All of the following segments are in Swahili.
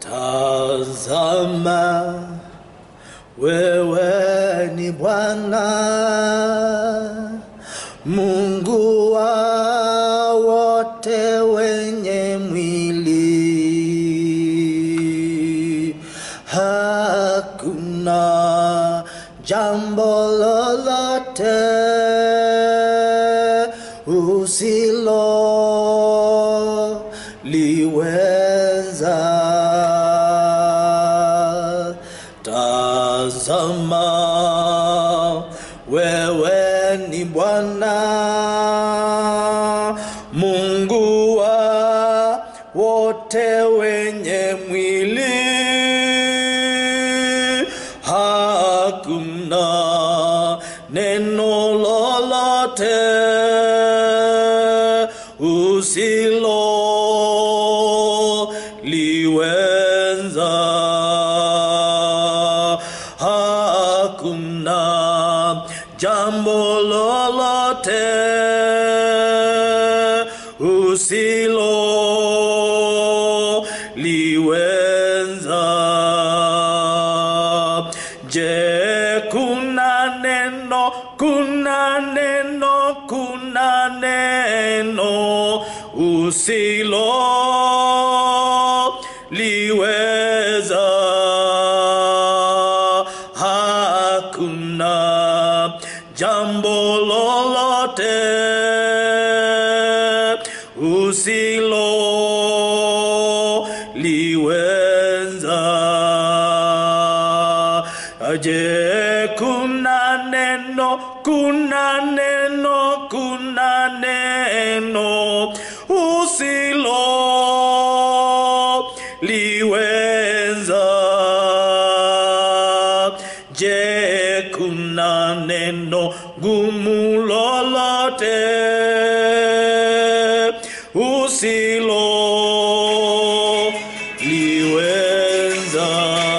Tazama, wewe ni Bwana Mungu wa wote wenye mwili. Hakuna jambo lolote usilo liweza. Tazama, wewe ni Bwana Mungu wa wote wenye mwili. Hakuna neno lolote usilo liweza. Hakuna jambo lolote usilo liweza. Je, kuna neno, kuna neno, kuna neno usilo liweza. Hakuna jambo lolote usilo liweza. Je, kuna neno, kuna neno, kuna neno usilo liweza. Je, kuna neno gumu lolote usilo liweza?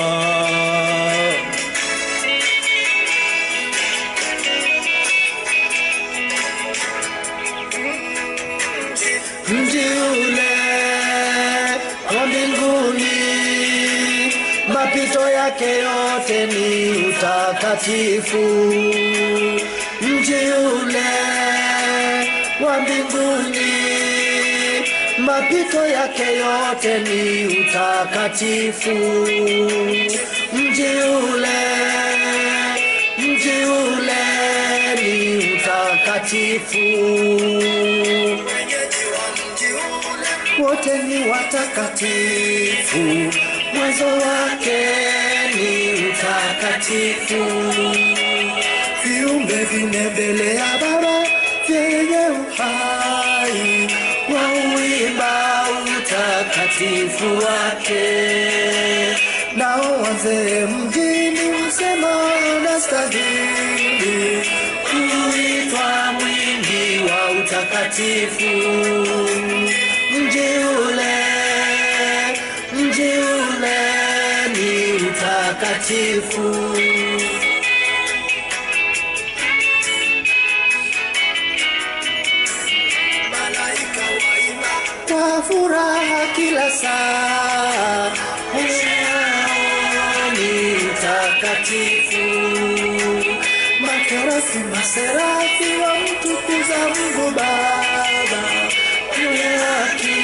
mji ule wa mbinguni, mapito yake yote ni utakatifu. Mji ule wa mbinguni, mapito yake yote ni utakatifu. Mji ule, mji ule ni utakatifu wote ni watakatifu, mwanzo wake ni utakatifu. Viumbe vine mbele ya Baba vyenye uhai wauimba utakatifu wake, nao wazee mjini husema anastahili kuitwa mwingi wa utakatifu mji ule, mji ule ni utakatifu. Kwa furaha kila saa, Mungu ni utakatifu. Makerubi, maserafi wamtukuza Mungu Baba yule haki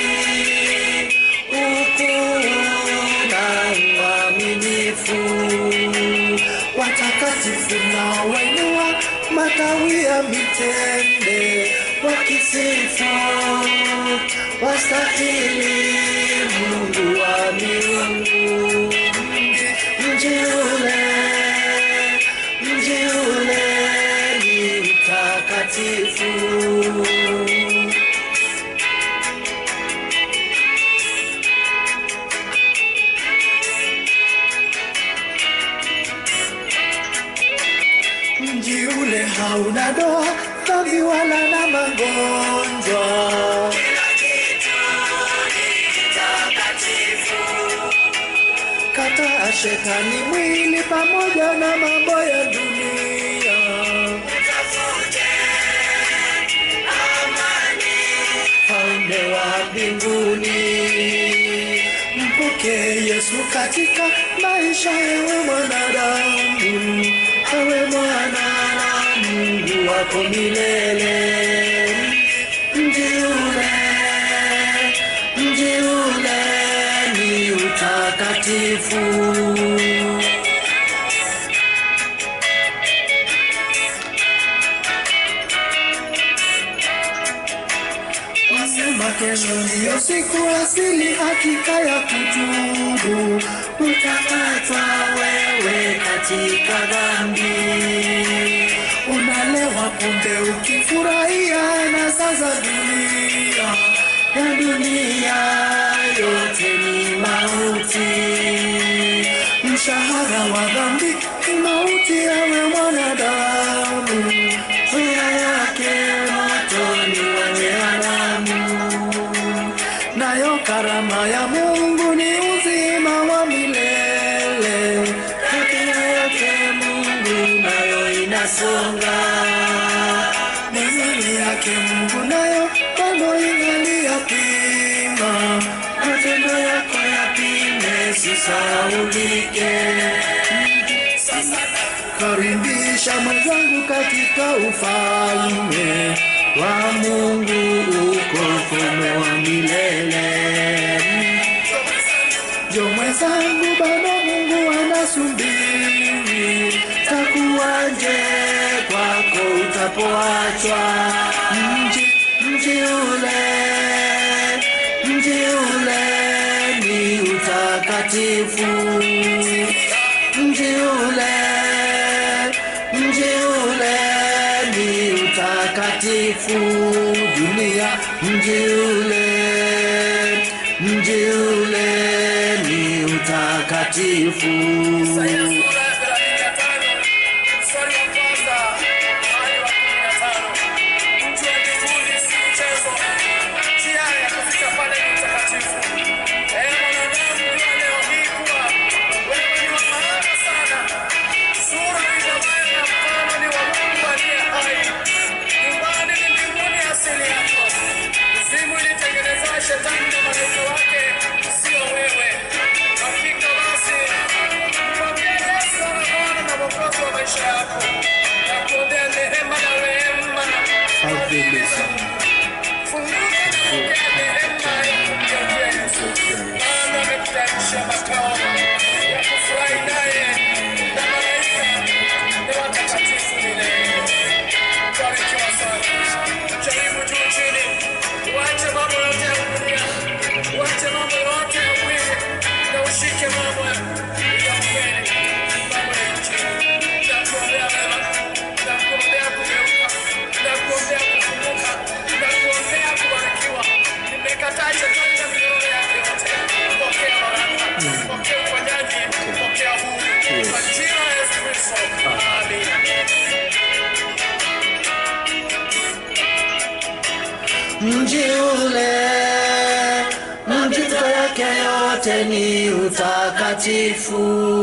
ukuu na uaminifu. Watakatifu na wainua matawi ya mitende wakisifu wastahili Mungu wa miungu. Mji ule, mji ule ni mtakatifu. mji ule hauna doa, dhambi wala na magonjwa. Kataa shetani mwili pamoja na mambo ya dunia. Falme wa mbinguni, mpuke wake Yesu katika maisha ya mwanadamu, awe mwana na Mungu wako milele. Mji ule, mji ule ni utakatifu. Wasema kesho ndiyo siku asili hakika ya kutubu, utakatwa wewe katika dhambi. Unalewa pombe ukifurahia na sasa dunia ya dunia yote ni mauti. Mshahara wa dhambi ni mauti, yawe mwanadamu, njia yake motoni wa jehanamu nayo karama ya Mungu ni uzima wa milele. Hatima yake Mungu nayo inasonga, mizani yake Mungu nayo bado ingali yapima, matendo yako yapime, sisaulike. Karibisha mwenzangu katika ufalme wa Mungu, uko ufalme wa milele. Jo mwenzangu, bado Mungu anasubiri, takuwaje kwako utapoachwa. Mji, mji ule, mji ule ni utakatifu mji ule, mji ule ni utakatifu. Dunia, mji ule, mji ule ni utakatifu. Isaia sura ya thelathini na tano mstari wa kwanza hadi wa kumi na tano. Mji wa mbinguni si mchezo, njia ya kufika pale ni utakatifu. Ee mwanadamu, jua leo hii kuwa wewe ni wa maana sana. Sura iliyobaya na mfano ni wa Mungu aliye hai. Nyumbani ni mbinguni asili yako. Mizimu ilitengenezwa shetani na malaika wake, sio wewe. Hakika basi Mwambie Yesu awe Bwana na Mwokozi wa maisha yako. Nakuombea neema na rehema na fadhili za Mungu. Funguka na pokea neema ya kumgeukia Yesu. Maana amekutayarisha makao ya kufurahi naye na malaika na watakatifu milele. Barikiwa sana. Jaribu juu chini. Uache mambo yote ya dunia. Uache mambo yote ya mwili na ushike mambo ya ya kweli. Mambo ya injili. Nakuombea mema. Nakuombea kugeuka. Nakuombea kufunguka. Nakuombea kubarikiwa. Nimekataa shetani na minyororo yake yote. Pokea baraka. Pokea uponyaji. Pokea huru. Kwa jina la Yesu Kristo. Amina. Mji ule, mji yake yote ni utakatifu.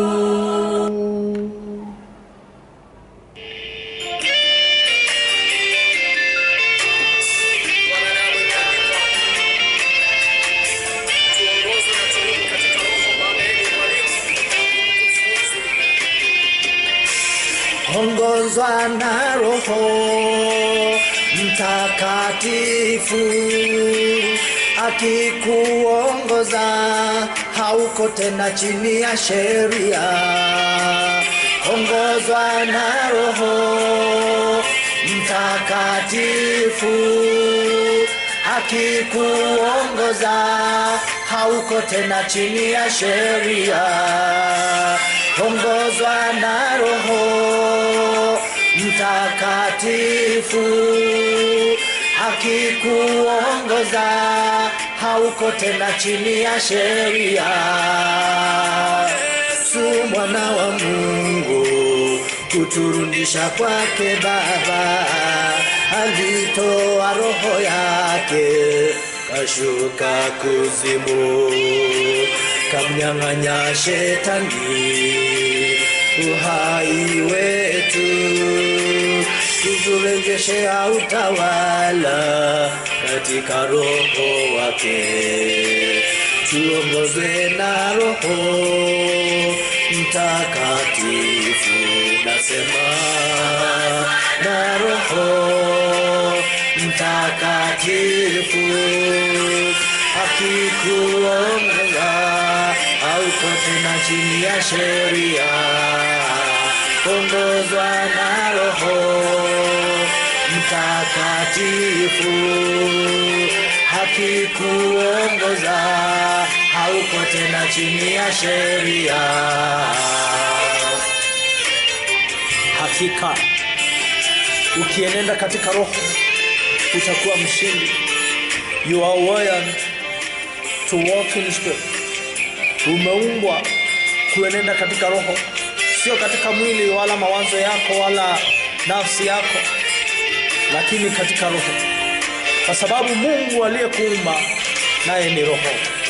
Wanadamu imeandikwa, tuongozwe na tudumu katika roho, maana yeye ni mwalimu mkufunzi. ongozwa na Roho Mtakatifu, akikuongoza hauko tena chini ya sheria. Ongozwa na Roho Mtakatifu, akikuongoza hauko tena chini ya sheria. Ongozwa na Roho Mtakatifu, akikuongoza hauko tena chini ya sheria. Yesu mwana wa Mungu kuturudisha kwake Baba, alitoa roho yake kashuka kuzimu, kamnyang'anya shetani uhai wetu, kuturejeshea utawala katika roho wake tuongozwe na Roho Mtakatifu, nasema na Roho Mtakatifu akikuongoza hauko tena chini ya sheria, ongozwa na Roho Mtakatifu hakikuongoza hauko tena chini ya sheria. Hakika ukienenda katika Roho utakuwa mshindi. You are wired to walk in spirit. Umeumbwa kuenenda katika Roho, sio katika mwili wala mawazo yako wala nafsi yako, lakini katika Roho, kwa sababu Mungu aliyekuumba naye ni Roho.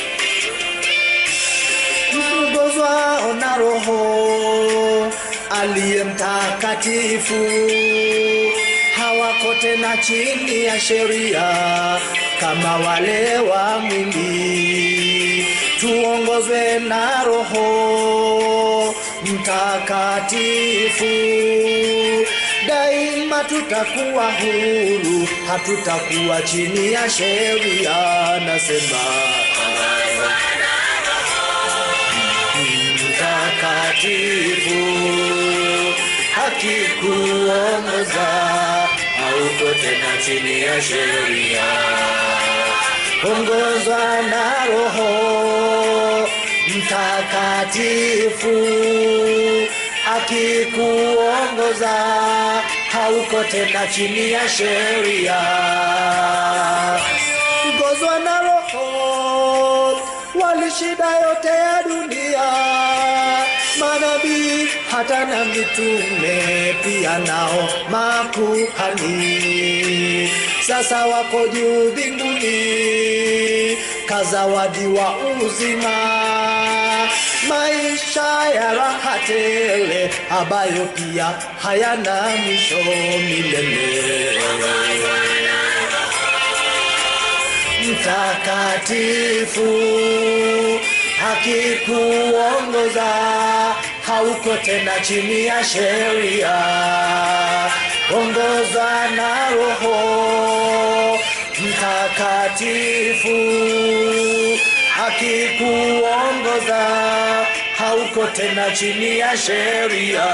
Mkiongozwa na Roho aliye mtakatifu, hawako tena chini ya sheria kama wale wa mwili. Tuongozwe na Roho Mtakatifu, daima tutakuwa huru, hatutakuwa chini ya sheria. Nasema mtakatifu hakikuongoza hauko tena chini ya sheria ongozwa na roho mtakatifu akikuongoza hauko tena chini ya sheria ongozwa na roho walishida yote ya dunia manabii hata na mitume pia nao makuhani sasa wako juu mbinguni kazawadi wa uzima maisha ya raha tele ambayo pia hayana mwisho milele mtakatifu hakikuongoza hauko tena chini ya sheria ongozwa na roho mtakatifu hakikuongoza hauko tena chini ya sheria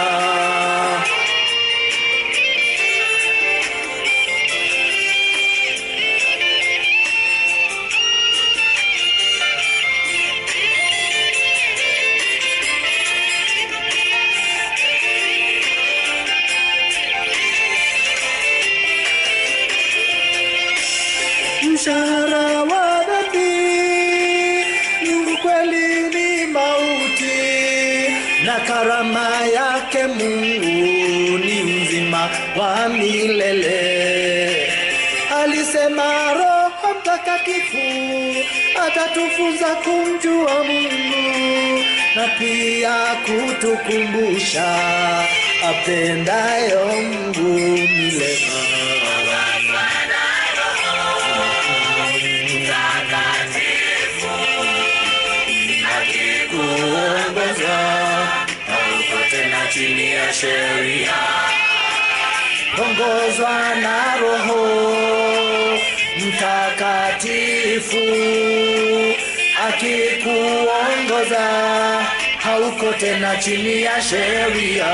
mshahara wa dhambi ni kweli ni mauti na karama yake mungu ni uzima wa milele alisema roho mtakatifu atatufunza kumjua mungu na pia kutukumbusha apendayo mungu milele kuongoza hauko tena chini ya sheria ongozwa na roho mtakatifu akikuongoza hauko tena chini ya sheria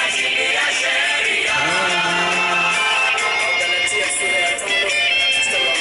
Galatia sura ya tano mstari wa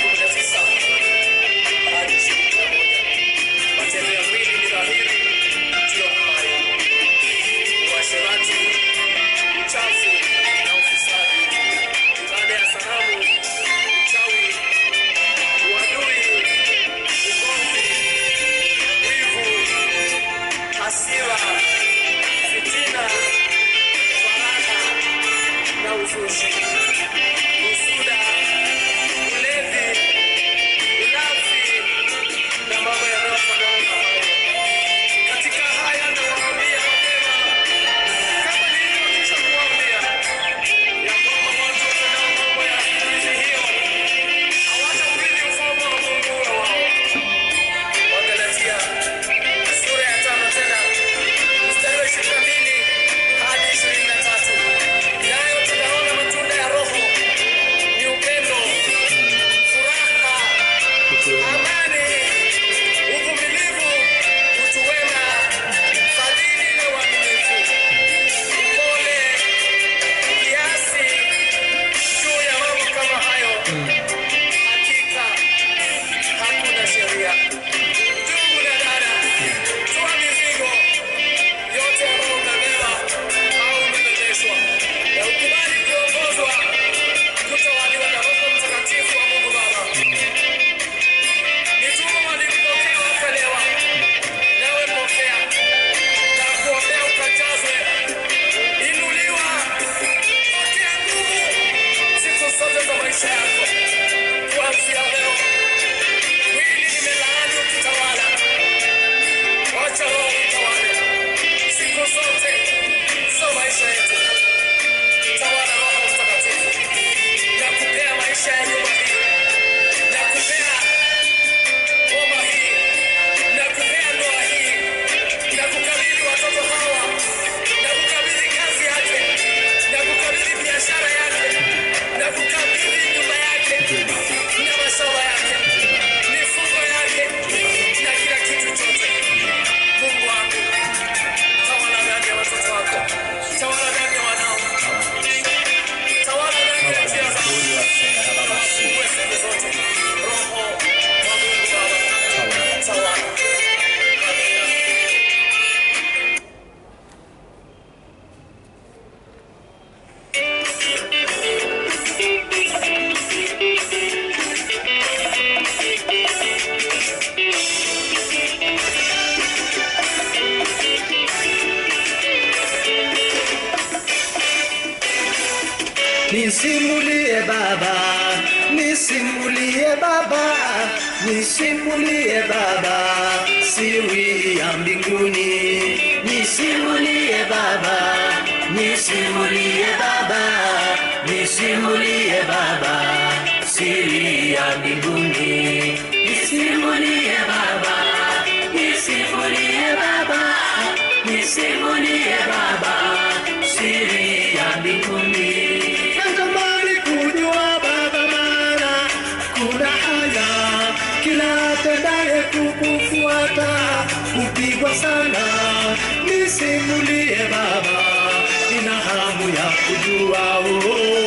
nisimulie Baba, nisimulie Baba, nisimulie Baba, siri ya mbinguni, nisimulie Baba, nisimulie Baba, nisimulie Baba, siri ya mbinguni, nisimulie Baba, nisimulie Baba, nisimulie Baba, siri ya mbinguni. Natamani kujua Baba, maana kuna haya kila atendaye kukufuata kupigwa sana. Nisimulie Baba, nina hamu ya kujua oh.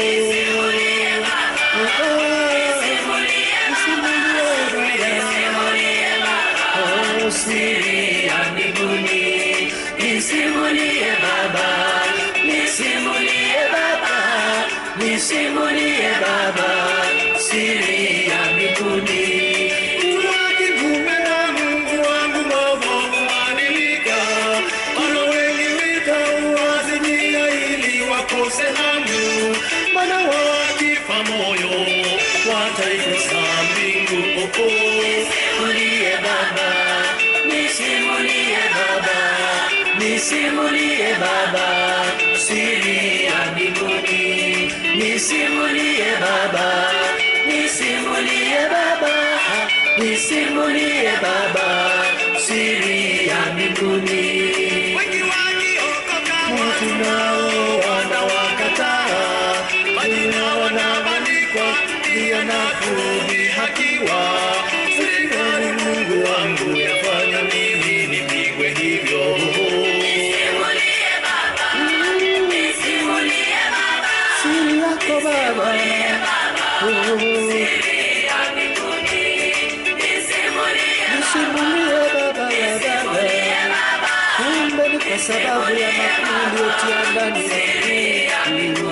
Oh, oh. Nisimulie Baba. Oh, siri ya mbinguni. Nisimulie Baba, nisimulie Baba, nisimulie Baba, siri ya mbinguni. Kuwa kinyume na Mungu wangu mambo kubadilika, bado wengi witauazimia ili wakose hamu, maana wakifa moyo wataikosa mbingu. Oh, oh. Nisimulie Baba, nisimulie Baba, nisimulie Baba, siri ya mbinguni. Nisimulie Baba, nisimulie Baba, nisimulie Baba, siri ya mbinguni. Wengi wakiokoka tunao wanawakataa, majina wanabandikwa pia na kudhihakiwa. Serikali Mungu wangu yafanya mimi nipigwe hivyo. Siri yako Baba, Oh. nisimulie Baba ya Baba, kumbe ni kwa sababu ya makuu uliyotia ndani yangu.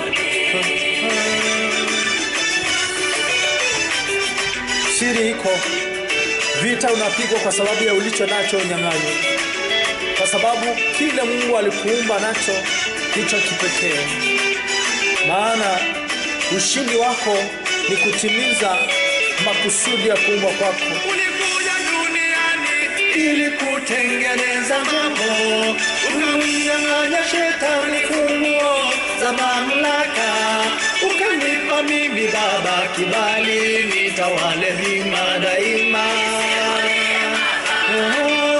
Siri iko, vita unapigwa kwa sababu ya ulicho nacho unyang'anyi, kwa sababu kile Mungu alikuumba nacho ndicho kipekee. Maana ushindi wako ni kutimiza makusudi ya kuumbwa kwako. Ulikuja duniani ili kutengeneza mambo, ukamnyang'anya shetani funguo za mamlaka, ukanipa mimi Baba kibali nitawale hima daima. Oh,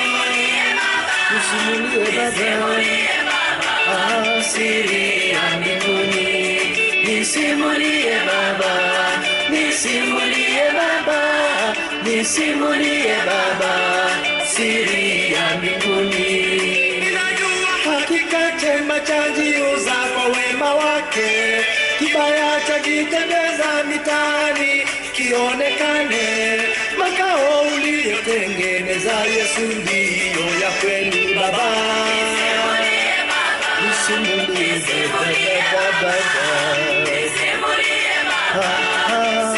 Nisimulie Baba, Ah, siri ya mbinguni, nisimulie Baba, nisimulie Baba, nisimulie Baba, siri ya mbinguni. Ninajua hakika chema chajiuza kwa wema wake, kibaya chajitembeza mitaani kionekane, makao uliyotengeneza Yesu ndiyo ya kweli Baba. Nisimulie Baba, Baba, Baba.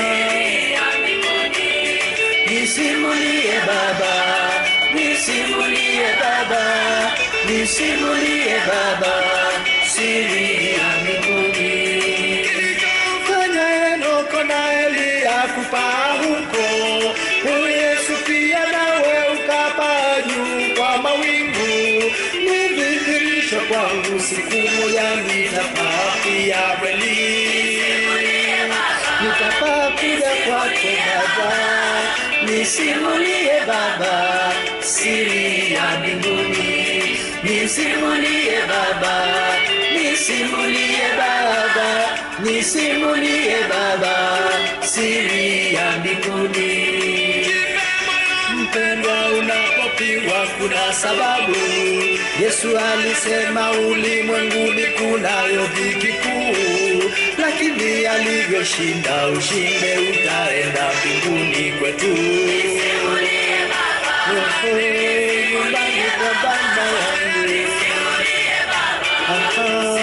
Nisimulie Baba, nisimulie Baba, nisimulie Baba, siri ya mbinguni. Kilichofanya Henoko na Eliya kupaa huko, huyu Yesu pia nawe ukapaa juu kwa mawingu. Ni dhihirisho kwangu, siku moja nitapaa pia kweli nitapaa kuja kwako Baba, nisimulie Baba siri ya mbinguni, nisimulie Baba, nisimulie Baba, nisimulie Baba siri ya mbinguni. Mpendwa, unapopigwa kuna sababu. Yesu alisema ulimwenguni kunayo dhiki kuu, lakini alivyoshinda ushinde, utaenda mbinguni kwetu. Oh, nyumbani kwa Baba yangu. Aha.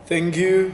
Thank you.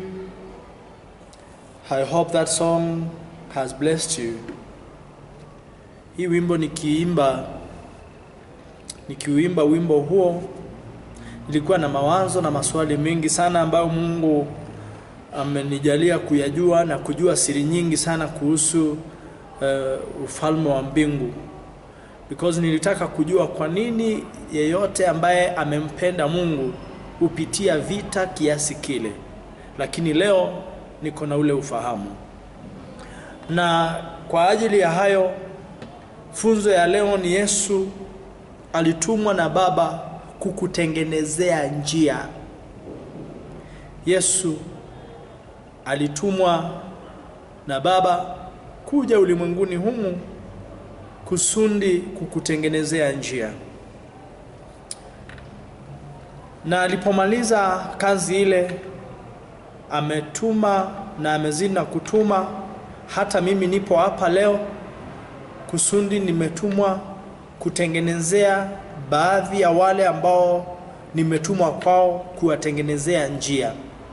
I hope that song has blessed you. Hii wimbo nikiimba nikiuimba wimbo huo nilikuwa na mawazo na maswali mengi sana ambayo Mungu amenijalia kuyajua na kujua siri nyingi sana kuhusu uh, ufalme wa mbingu because nilitaka kujua kwa nini yeyote ambaye amempenda Mungu hupitia vita kiasi kile, lakini leo niko na ule ufahamu, na kwa ajili ya hayo funzo ya leo ni Yesu alitumwa na Baba kukutengenezea njia. Yesu alitumwa na Baba kuja ulimwenguni humu kusudi kukutengenezea njia. Na alipomaliza kazi ile, ametuma na amezidi na kutuma. Hata mimi nipo hapa leo kusudi nimetumwa kutengenezea baadhi ya wale ambao nimetumwa kwao kuwatengenezea njia.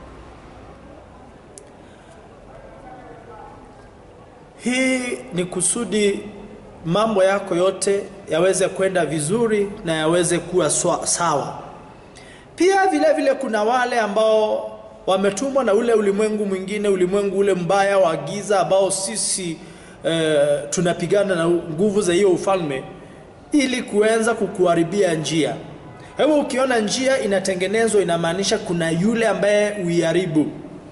Hii ni kusudi mambo yako yote yaweze kwenda vizuri na yaweze kuwa swa- sawa. Pia vile vile kuna wale ambao wametumwa na ule ulimwengu mwingine, ulimwengu ule mbaya wa giza ambao sisi eh, tunapigana na nguvu za hiyo ufalme ili kuweza kukuharibia njia. Hebu ukiona njia inatengenezwa, inamaanisha kuna yule ambaye uiharibu.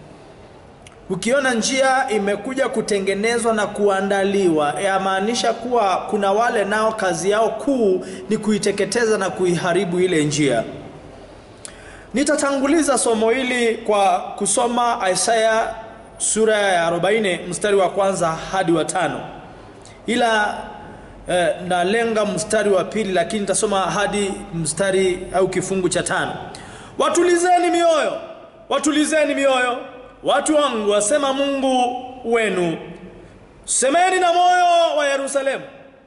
Ukiona njia imekuja kutengenezwa na kuandaliwa, yamaanisha kuwa kuna wale nao kazi yao kuu ni kuiteketeza na kuiharibu ile njia. Nitatanguliza somo hili kwa kusoma Isaya sura ya 40 mstari wa kwanza hadi wa tano, ila eh, nalenga mstari wa pili, lakini nitasoma hadi mstari au kifungu cha tano. Watulizeni mioyo, watulizeni mioyo, watu wangu, asema Mungu wenu. Semeni na moyo wa Yerusalemu,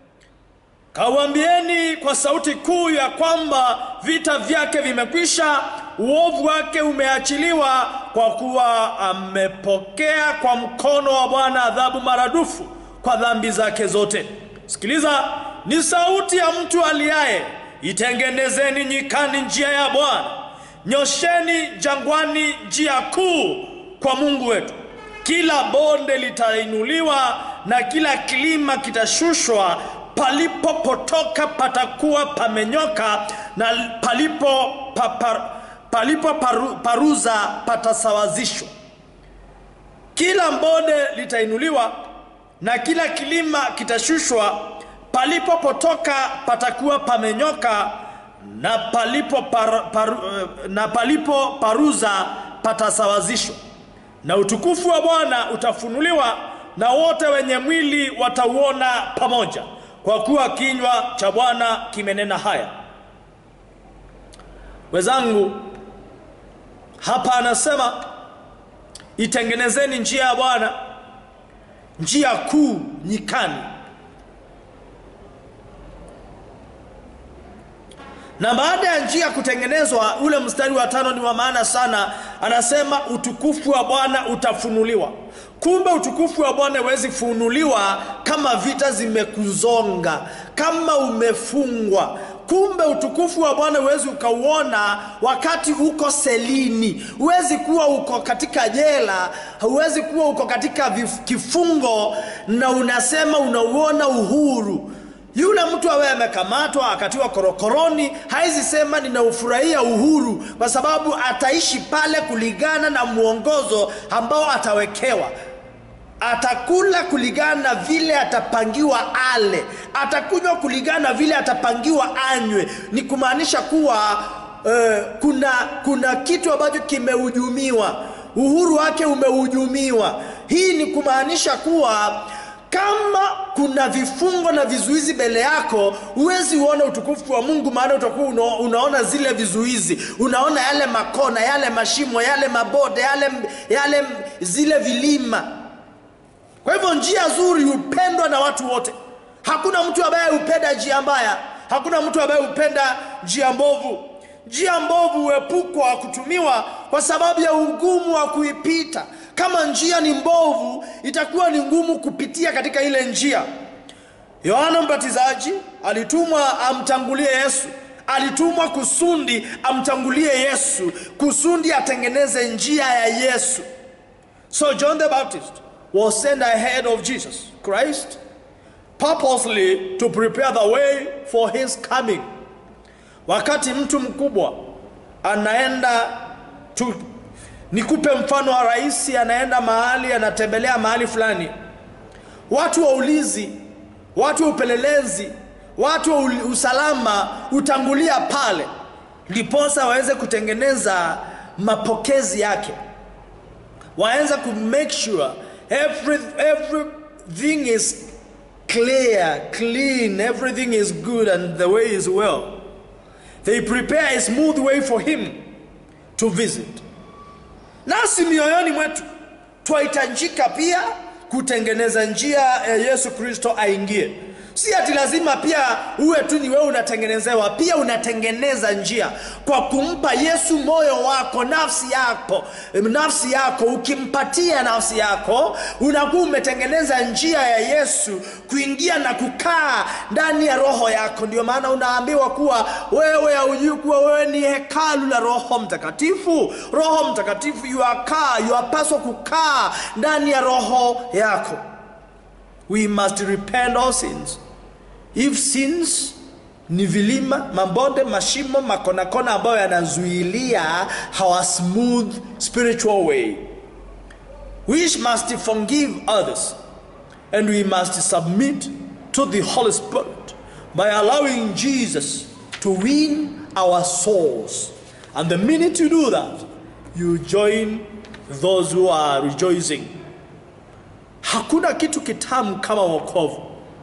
Kawambieni kwa sauti kuu ya kwamba vita vyake vimekwisha, uovu wake umeachiliwa, kwa kuwa amepokea kwa mkono wa Bwana adhabu maradufu kwa dhambi zake zote. Sikiliza, ni sauti ya mtu aliaye, itengenezeni nyikani njia ya Bwana, nyosheni jangwani njia kuu kwa Mungu wetu. Kila bonde litainuliwa na kila kilima kitashushwa palipopotoka patakuwa pamenyoka na palipo, papar, palipo paru, paruza patasawazishwa. Kila bonde litainuliwa na kila kilima kitashushwa, palipopotoka patakuwa pamenyoka na palipo, par, par, na palipo paruza patasawazishwa, na utukufu wa Bwana utafunuliwa na wote wenye mwili watauona pamoja kwa kuwa kinywa cha Bwana kimenena haya. Wenzangu, hapa anasema itengenezeni njia ya Bwana, njia kuu nyikani. Na baada ya njia kutengenezwa, ule mstari wa tano ni wa maana sana. Anasema utukufu wa Bwana utafunuliwa. Kumbe utukufu wa Bwana huwezi funuliwa kama vita zimekuzonga, kama umefungwa. Kumbe utukufu wa Bwana huwezi ukauona wakati uko selini, huwezi kuwa uko katika jela, huwezi kuwa uko katika vif- kifungo na unasema unauona uhuru. Yule mtu awe amekamatwa akatiwa korokoroni, haizi sema ninaufurahia uhuru, kwa sababu ataishi pale kulingana na mwongozo ambao atawekewa. Atakula kulingana na vile atapangiwa ale, atakunywa kulingana na vile atapangiwa anywe. Ni kumaanisha kuwa eh, kuna kuna kitu ambacho kimehujumiwa, uhuru wake umehujumiwa. Hii ni kumaanisha kuwa kama kuna vifungo na vizuizi mbele yako, huwezi uona utukufu wa Mungu, maana utakuwa una, unaona zile vizuizi, unaona yale makona, yale mashimo, yale mabode, yale, yale zile vilima. Kwa hivyo njia nzuri hupendwa na watu wote. Hakuna mtu ambaye hupenda njia mbaya, hakuna mtu ambaye hupenda njia mbovu. njia mbovu huepukwa kutumiwa kwa sababu ya ugumu wa kuipita kama njia ni mbovu itakuwa ni ngumu kupitia katika ile njia yohana mbatizaji alitumwa amtangulie yesu alitumwa kusundi amtangulie yesu kusundi atengeneze njia ya yesu so john the baptist was sent ahead of jesus christ purposely to prepare the way for his coming wakati mtu mkubwa anaenda tu, nikupe mfano wa rais anaenda mahali anatembelea mahali fulani watu wa ulizi watu wa upelelezi watu wa uli- usalama hutangulia pale ndiposa waweze kutengeneza mapokezi yake waanza ku make sure every, everything is clear clean everything is good and the way is well they prepare a smooth way for him to visit nasi mioyoni mwetu twahitajika pia kutengeneza njia ya yesu kristo aingie si ati lazima pia uwe tu ni wewe unatengenezewa pia unatengeneza njia kwa kumpa yesu moyo wako nafsi yako nafsi yako ukimpatia nafsi yako unakuwa umetengeneza njia ya yesu kuingia na kukaa ndani ya roho yako ndio maana unaambiwa kuwa wewe haujui kuwa wewe ni hekalu la roho mtakatifu roho mtakatifu yuakaa yuapaswa kukaa ndani ya roho yako we must repent all sins if sins ni vilima mabonde mashimo makonakona ambayo yanazuilia our smooth spiritual way we must forgive others and we must submit to the holy spirit by allowing jesus to win our souls and the minute you do that you join those who are rejoicing hakuna kitu kitamu kama wokovu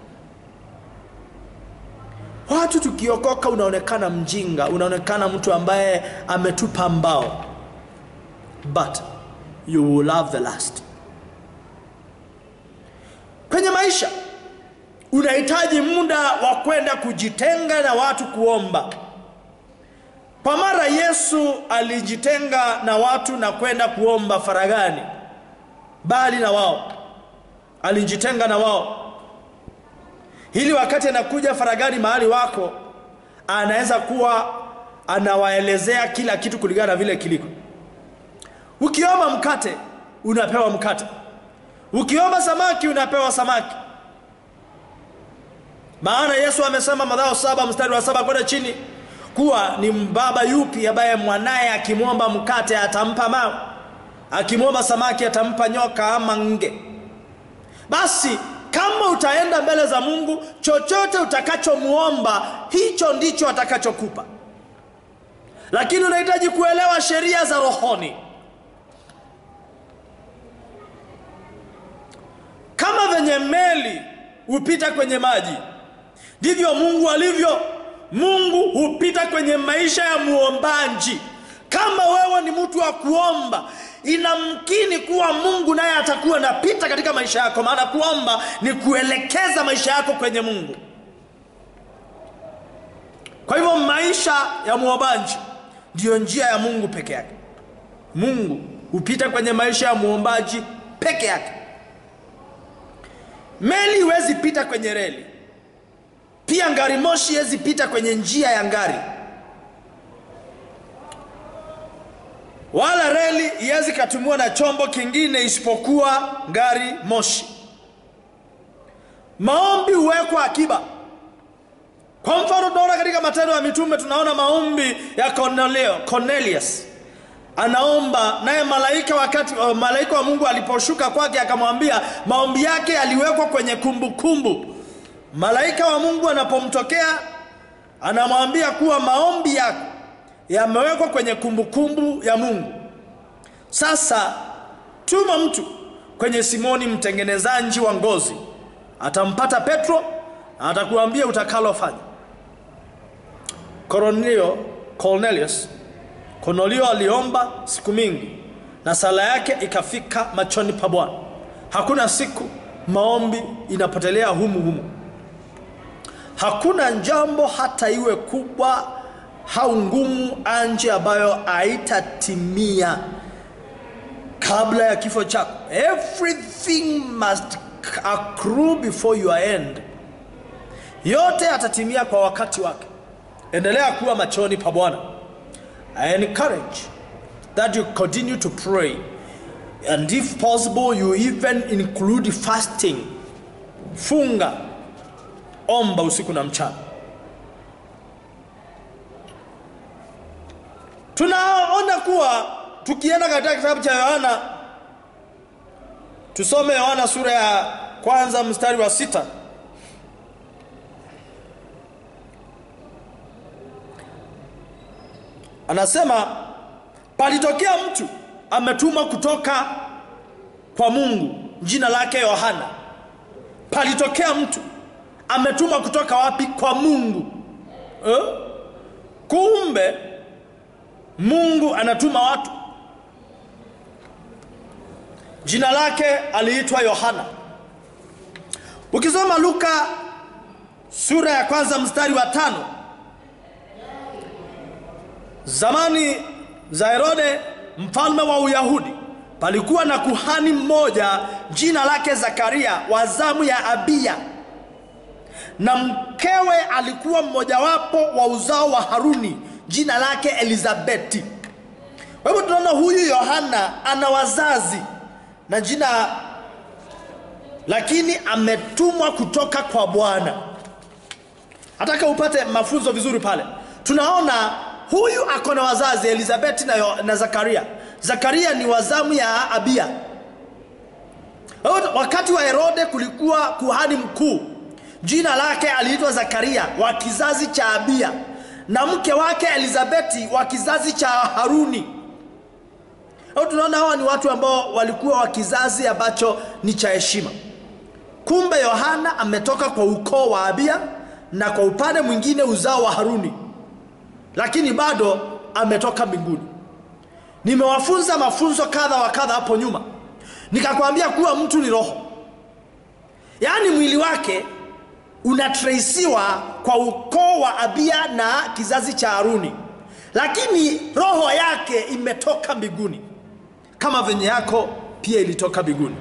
watu tukiokoka unaonekana mjinga unaonekana mtu ambaye ametupa mbao but you will love the last kwenye maisha unahitaji muda wa kwenda kujitenga na watu kuomba kwa mara yesu alijitenga na watu na kwenda kuomba faragani bali na wao alijitenga na wao ili wakati anakuja faragani mahali wako anaweza kuwa anawaelezea kila kitu kulingana na vile kiliko ukiomba mkate unapewa mkate ukiomba samaki unapewa samaki maana yesu amesema madhao saba mstari wa saba kwenda chini kuwa ni mbaba yupi ambaye mwanaye akimwomba mkate atampa mawe akimwomba samaki atampa nyoka ama nge basi kama utaenda mbele za mungu chochote utakachomwomba hicho ndicho atakachokupa lakini unahitaji kuelewa sheria za rohoni kama venye meli hupita kwenye maji ndivyo mungu alivyo mungu hupita kwenye maisha ya muombaji kama wewe ni mtu wa kuomba inamkini kuwa mungu naye atakuwa anapita katika maisha yako maana kuomba ni kuelekeza maisha yako kwenye mungu kwa hivyo maisha ya muombaji ndiyo njia ya mungu peke yake mungu hupita kwenye maisha ya muombaji peke yake meli huwezi pita kwenye reli pia ngari moshi huwezi pita kwenye njia ya ngari wala reli iwezi katumiwa na chombo kingine isipokuwa gari moshi maombi huwekwa akiba kwa mfano tunaona katika matendo ya mitume tunaona maombi ya Cornelio, cornelius anaomba naye malaika wakati uh, malaika wa mungu aliposhuka kwake akamwambia maombi yake yaliwekwa kwenye kumbukumbu kumbu. malaika wa mungu anapomtokea anamwambia kuwa maombi yako yamewekwa kwenye kumbukumbu kumbu ya mungu sasa tuma mtu kwenye simoni mtengenezaji wa ngozi atampata petro na atakuambia utakalofanya Cornelio, cornelius cornelio aliomba siku mingi na sala yake ikafika machoni pa bwana hakuna siku maombi inapotelea humu humu hakuna jambo hata iwe kubwa au ngumu anje ambayo haitatimia kabla ya kifo chako. Everything must accrue before your end. Yote yatatimia kwa wakati wake. Endelea kuwa machoni pa Bwana. I encourage that you continue to pray and if possible you even include fasting. Funga, omba usiku na mchana. Tunaona kuwa tukienda katika kitabu cha Yohana, tusome Yohana sura ya kwanza mstari wa sita. Anasema palitokea mtu ametumwa kutoka kwa Mungu, jina lake Yohana. Palitokea mtu ametumwa kutoka wapi? Kwa Mungu eh? Kumbe Mungu anatuma watu. Jina lake aliitwa Yohana. Ukisoma Luka sura ya kwanza mstari wa tano, zamani za Herode mfalme wa Uyahudi, palikuwa na kuhani mmoja jina lake Zakaria wa zamu ya Abiya, na mkewe alikuwa mmojawapo wa uzao wa Haruni jina lake Elizabeti. Kwa hivyo tunaona huyu Yohana ana wazazi na jina, lakini ametumwa kutoka kwa Bwana. Nataka upate mafunzo vizuri pale. Tunaona huyu ako na wazazi Elizabeti na, Yo- na Zakaria. Zakaria ni wazamu ya Abia. Kwa hivyo Wakati wa Herode kulikuwa kuhani mkuu, jina lake aliitwa Zakaria wa kizazi cha Abia na mke wake Elizabeti wa kizazi cha Haruni. Au tunaona hawa ni watu ambao walikuwa wa kizazi ambacho ni cha heshima. Kumbe Yohana ametoka kwa ukoo wa Abia na kwa upande mwingine uzao wa Haruni, lakini bado ametoka mbinguni. Nimewafunza mafunzo kadha wa kadha hapo nyuma, nikakwambia kuwa mtu ni roho, yaani mwili wake unatresiwa kwa ukoo wa Abia na kizazi cha Haruni, lakini roho yake imetoka mbinguni kama venye yako pia ilitoka mbinguni.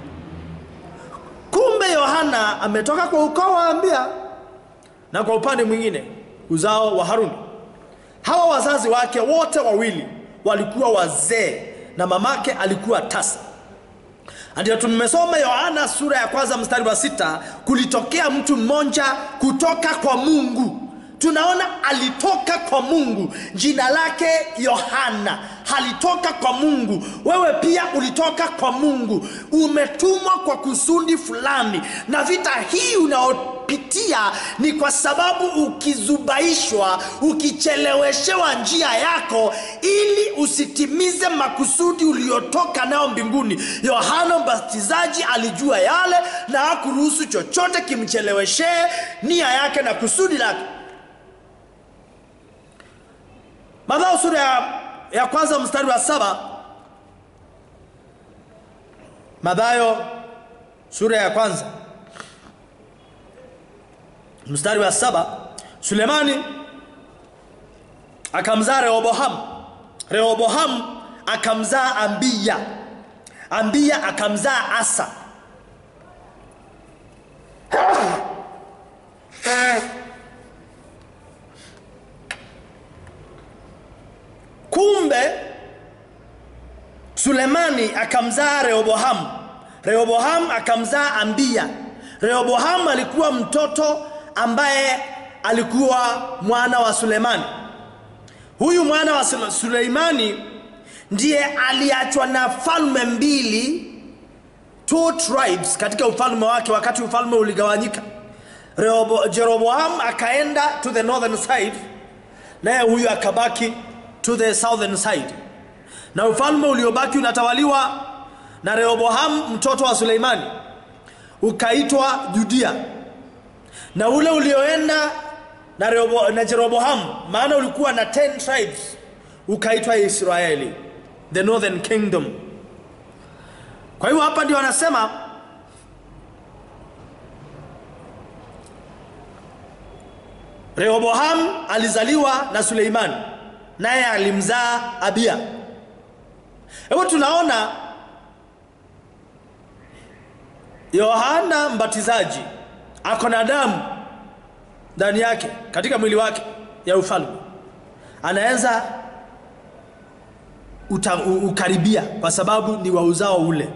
Kumbe Yohana ametoka kwa ukoo wa Abia na kwa upande mwingine uzao wa Haruni. Hawa wazazi wake wote wawili walikuwa wazee na mamake alikuwa tasa. Ndio tumesoma Yohana sura ya kwanza mstari wa sita, kulitokea mtu mmoja kutoka kwa Mungu. Tunaona alitoka kwa Mungu, jina lake Yohana, alitoka kwa Mungu. Wewe pia ulitoka kwa Mungu, umetumwa kwa kusudi fulani, na vita hii unaopitia ni kwa sababu ukizubaishwa, ukicheleweshewa njia yako, ili usitimize makusudi uliotoka nayo mbinguni. Yohana Mbatizaji alijua yale na hakuruhusu chochote kimcheleweshee nia yake na kusudi lake. Mathayo sura ya, ya kwanza mstari wa saba. Mathayo sura ya kwanza mstari wa saba. Sulemani akamzaa Rehoboamu, Rehoboamu akamzaa Ambiya, Ambiya akamzaa Asa, kumbe Sulemani akamzaa Rehoboamu, Rehoboamu akamzaa Ambiya. Rehoboamu alikuwa mtoto ambaye alikuwa mwana wa Sulemani. Huyu mwana wa Sule- Suleimani ndiye aliachwa na falme mbili, two tribes katika ufalme wake, wakati ufalme uligawanyika. Rehobo, Jeroboam akaenda to the northern side, naye huyu akabaki to the southern side, na ufalme uliobaki unatawaliwa na Rehoboam mtoto wa Suleimani ukaitwa Judia, na ule ulioenda na, Rehobo, na Jeroboam maana ulikuwa na 10 tribes ukaitwa Israeli, the northern kingdom. Kwa hiyo hapa ndio anasema Rehoboam alizaliwa na Suleimani. naye alimzaa Abia. Hivyo tunaona Yohana Mbatizaji ako na damu ndani yake katika mwili wake ya ufalme, anaweza uta, u, ukaribia kwa sababu ni wa uzao ule.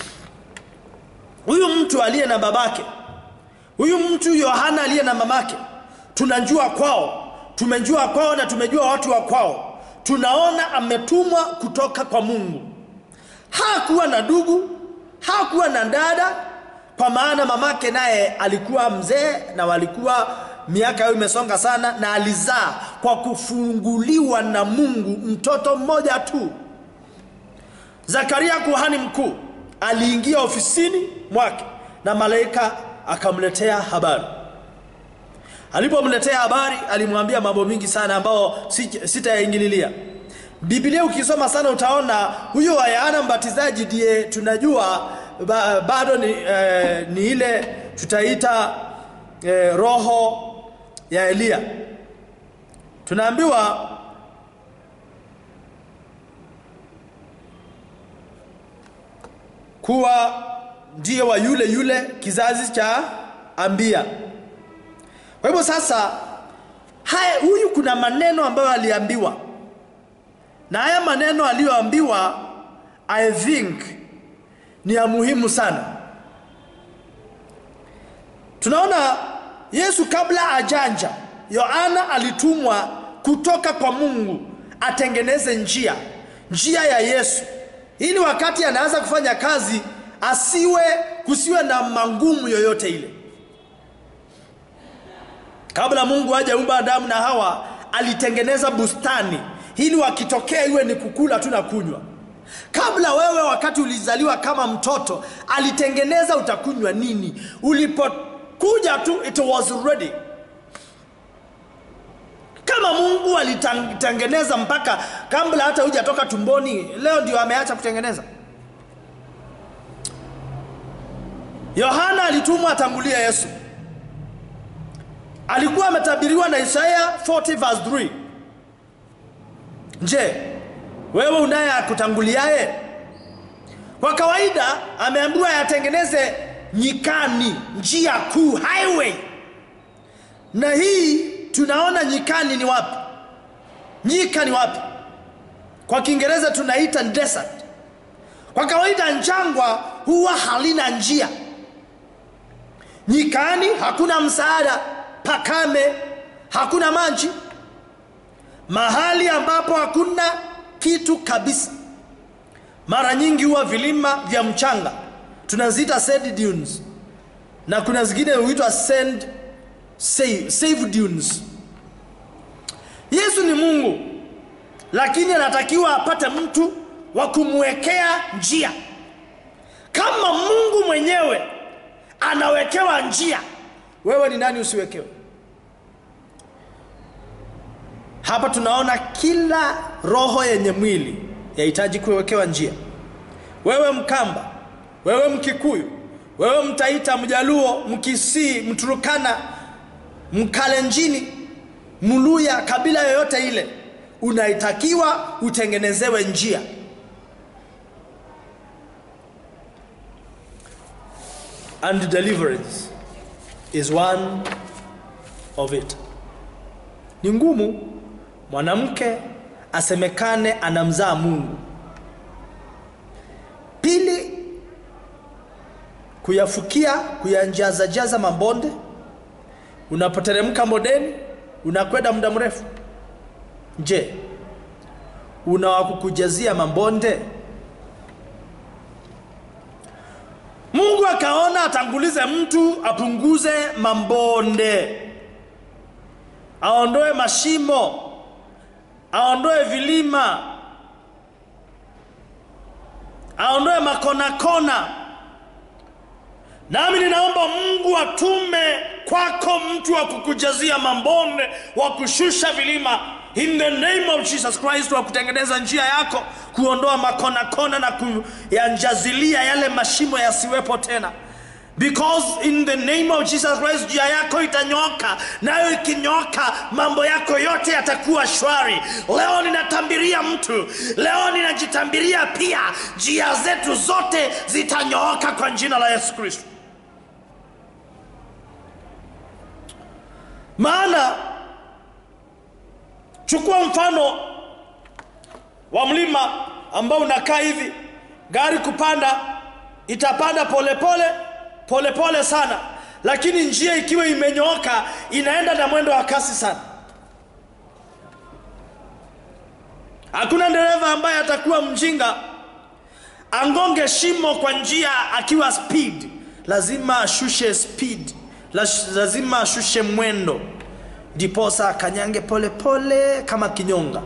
Huyu mtu aliye na babake, huyu mtu Yohana aliye na mamake, tunajua kwao, tumejua kwao na tumejua watu wa kwao, tunaona ametumwa kutoka kwa Mungu. Hakuwa na ndugu, hakuwa na dada, kwa maana mamake naye alikuwa mzee na walikuwa miaka yao imesonga sana, na alizaa kwa kufunguliwa na Mungu mtoto mmoja tu. Zakaria kuhani mkuu aliingia ofisini mwake na malaika akamletea habari. Alipomletea habari, alimwambia mambo mingi sana ambayo si- sitayaingililia. Biblia ukisoma sana utaona huyo wa Yohana Mbatizaji ndiye tunajua ba, bado ni, eh, ni ile tutaita eh, roho ya Eliya. Tunaambiwa kuwa ndiye wa yule yule kizazi cha Ambia. Kwa hivyo sasa, haya huyu kuna maneno ambayo aliambiwa, na haya maneno aliyoambiwa I think ni ya muhimu sana. Tunaona Yesu kabla ajanja, Yohana alitumwa kutoka kwa Mungu atengeneze njia, njia ya Yesu, ili wakati anaanza kufanya kazi asiwe kusiwe na mangumu yoyote ile. Kabla Mungu hajaumba Adamu na Hawa, alitengeneza bustani ili wakitokea iwe ni kukula tu na kunywa. Kabla wewe, wakati ulizaliwa kama mtoto, alitengeneza utakunywa nini. Ulipokuja tu, it was ready. Kama Mungu alitengeneza mpaka kabla hata hujatoka tumboni, leo ndio ameacha kutengeneza. Yohana alitumwa atangulie Yesu. Alikuwa ametabiriwa na Isaya 40 verse 3. Je, wewe unaye akutanguliaye? Kwa kawaida ameambiwa yatengeneze nyikani, njia kuu, highway. Na hii tunaona nyikani ni wapi? Nyika ni wapi? Kwa Kiingereza tunaita desert. Kwa kawaida jangwa huwa halina njia. Nyikani hakuna msaada, pakame, hakuna maji, mahali ambapo hakuna kitu kabisa. Mara nyingi huwa vilima vya mchanga, tunaziita sand dunes, na kuna zingine huitwa sand save, save dunes. Yesu ni Mungu, lakini anatakiwa apate mtu wa kumwekea njia. Kama Mungu mwenyewe anawekewa njia, wewe ni nani usiwekewe? Hapa tunaona kila roho yenye mwili yahitaji kuwekewa njia. Wewe Mkamba, wewe Mkikuyu, wewe Mtaita, Mjaluo, Mkisii, Mturukana, Mkalenjini, Mluya, kabila yoyote ile, unaitakiwa utengenezewe njia. And deliverance is one of it. Ni ngumu mwanamke asemekane anamzaa Mungu. Pili, kuyafukia kuyanjazajaza mabonde. Unapoteremka modeni, unakwenda muda mrefu. Je, una wa kukujazia mabonde? Mungu akaona atangulize mtu apunguze mabonde, aondoe mashimo, aondoe vilima, aondoe makonakona. Nami ninaomba Mungu atume kwako mtu wa kukujazia mabonde, wa kushusha vilima in the name of Jesus Christ, wa kutengeneza njia yako, kuondoa makonakona na kuyanjazilia yale mashimo yasiwepo tena. because in the name of jesus christ njia yako itanyoka nayo ikinyoka mambo yako yote yatakuwa shwari leo ninatambiria mtu leo ninajitambiria pia njia zetu zote zitanyooka kwa jina la yesu kristo maana chukua mfano wa mlima ambao unakaa hivi gari kupanda itapanda polepole polepole pole sana lakini njia ikiwa imenyooka inaenda na mwendo wa kasi sana hakuna dereva ambaye atakuwa mjinga angonge shimo kwa njia akiwa speed lazima ashushe speed Laz- lazima ashushe mwendo ndiposa akanyange polepole kama kinyonga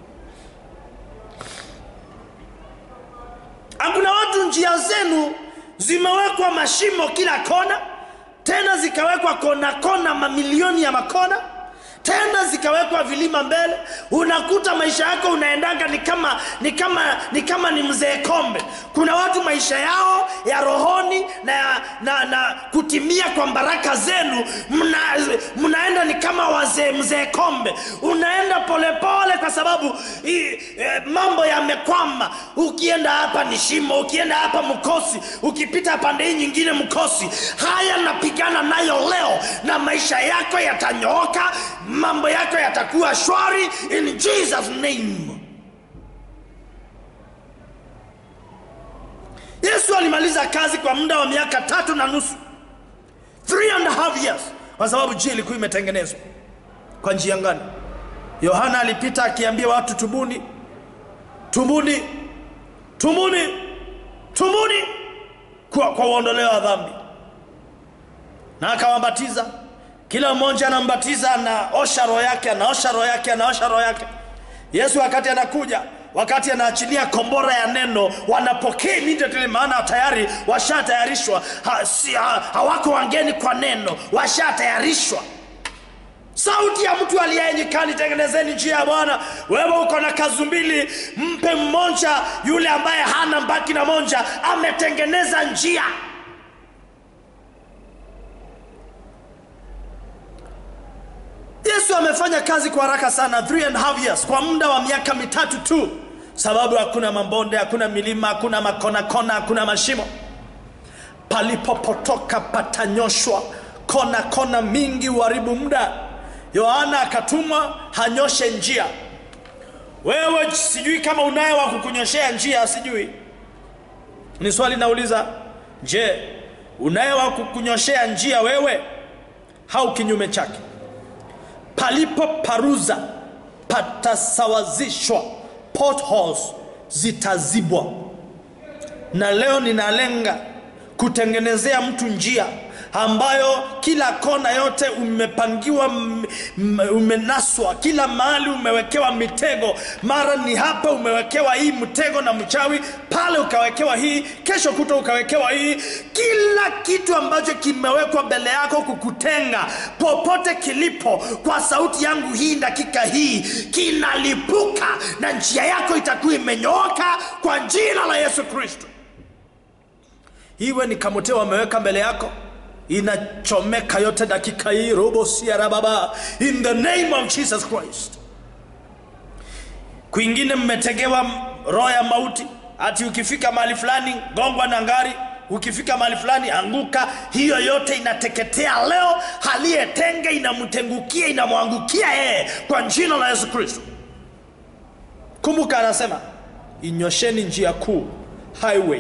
hakuna watu njia zenu zimewekwa mashimo kila kona tena zikawekwa kona kona mamilioni ya makona tena zikawekwa vilima mbele unakuta maisha yako unaendaga ni kama ni kama ni kama ni mzee kombe kuna watu maisha yao ya rohoni na, na, na kutimia kwa baraka zenu mna, mnaenda ni kama wazee mzee kombe unaenda polepole pole kwa sababu i, e, mambo yamekwama ukienda hapa ni shimo ukienda hapa mkosi ukipita pande hii nyingine mkosi haya napigana nayo leo na maisha yako yatanyooka mambo yako yatakuwa shwari in jesus name yesu alimaliza kazi kwa muda wa miaka tatu na nusu three and a half years kwa sababu njia ilikuwa imetengenezwa kwa njia ngani yohana alipita akiambia watu tubuni tubuni tubuni tubuni kwa, kwa uondoleo wa dhambi na akawabatiza kila mmoja anambatiza anaosha roho yake anaosha roho yake anaosha roho yake yesu wakati anakuja wakati anaachilia kombora ya neno wanapokea immediately maana tayari washatayarishwa ha, si, ha, hawako wangeni kwa neno washatayarishwa sauti ya mtu aliye nyikani tengenezeni njia ya bwana wewe uko na kazu mbili mpe mmoja yule ambaye hana mbaki na moja ametengeneza njia yesu amefanya kazi kwa haraka sana three and a half years kwa muda wa miaka mitatu tu sababu hakuna mabonde hakuna milima hakuna makona kona hakuna mashimo palipopotoka patanyoshwa kona kona mingi uharibu muda yohana akatumwa hanyoshe njia wewe sijui kama unaye wa kukunyoshea njia sijui ni swali nauliza je unaye wa kukunyoshea njia wewe au kinyume chake palipo paruza patasawazishwa potholes zitazibwa na leo ninalenga kutengenezea mtu njia ambayo kila kona yote umepangiwa m- m- umenaswa kila mahali umewekewa mitego mara ni hapa umewekewa hii mtego na mchawi pale ukawekewa hii kesho kuta ukawekewa hii kila kitu ambacho kimewekwa mbele yako kukutenga popote kilipo kwa sauti yangu hii dakika hii kinalipuka na njia yako itakuwa imenyooka kwa jina la yesu kristo iwe ni kamoteo wameweka mbele yako inachomeka yote dakika hii robo siarababa in the name of jesus christ kwingine mmetegewa roho ya mauti ati ukifika mahali fulani gongwa na ngari ukifika mahali fulani anguka hiyo yote inateketea leo aliyetenga inamtengukia inamwangukia yeye kwa jina la yesu kristo kumbuka anasema inyosheni njia kuu highway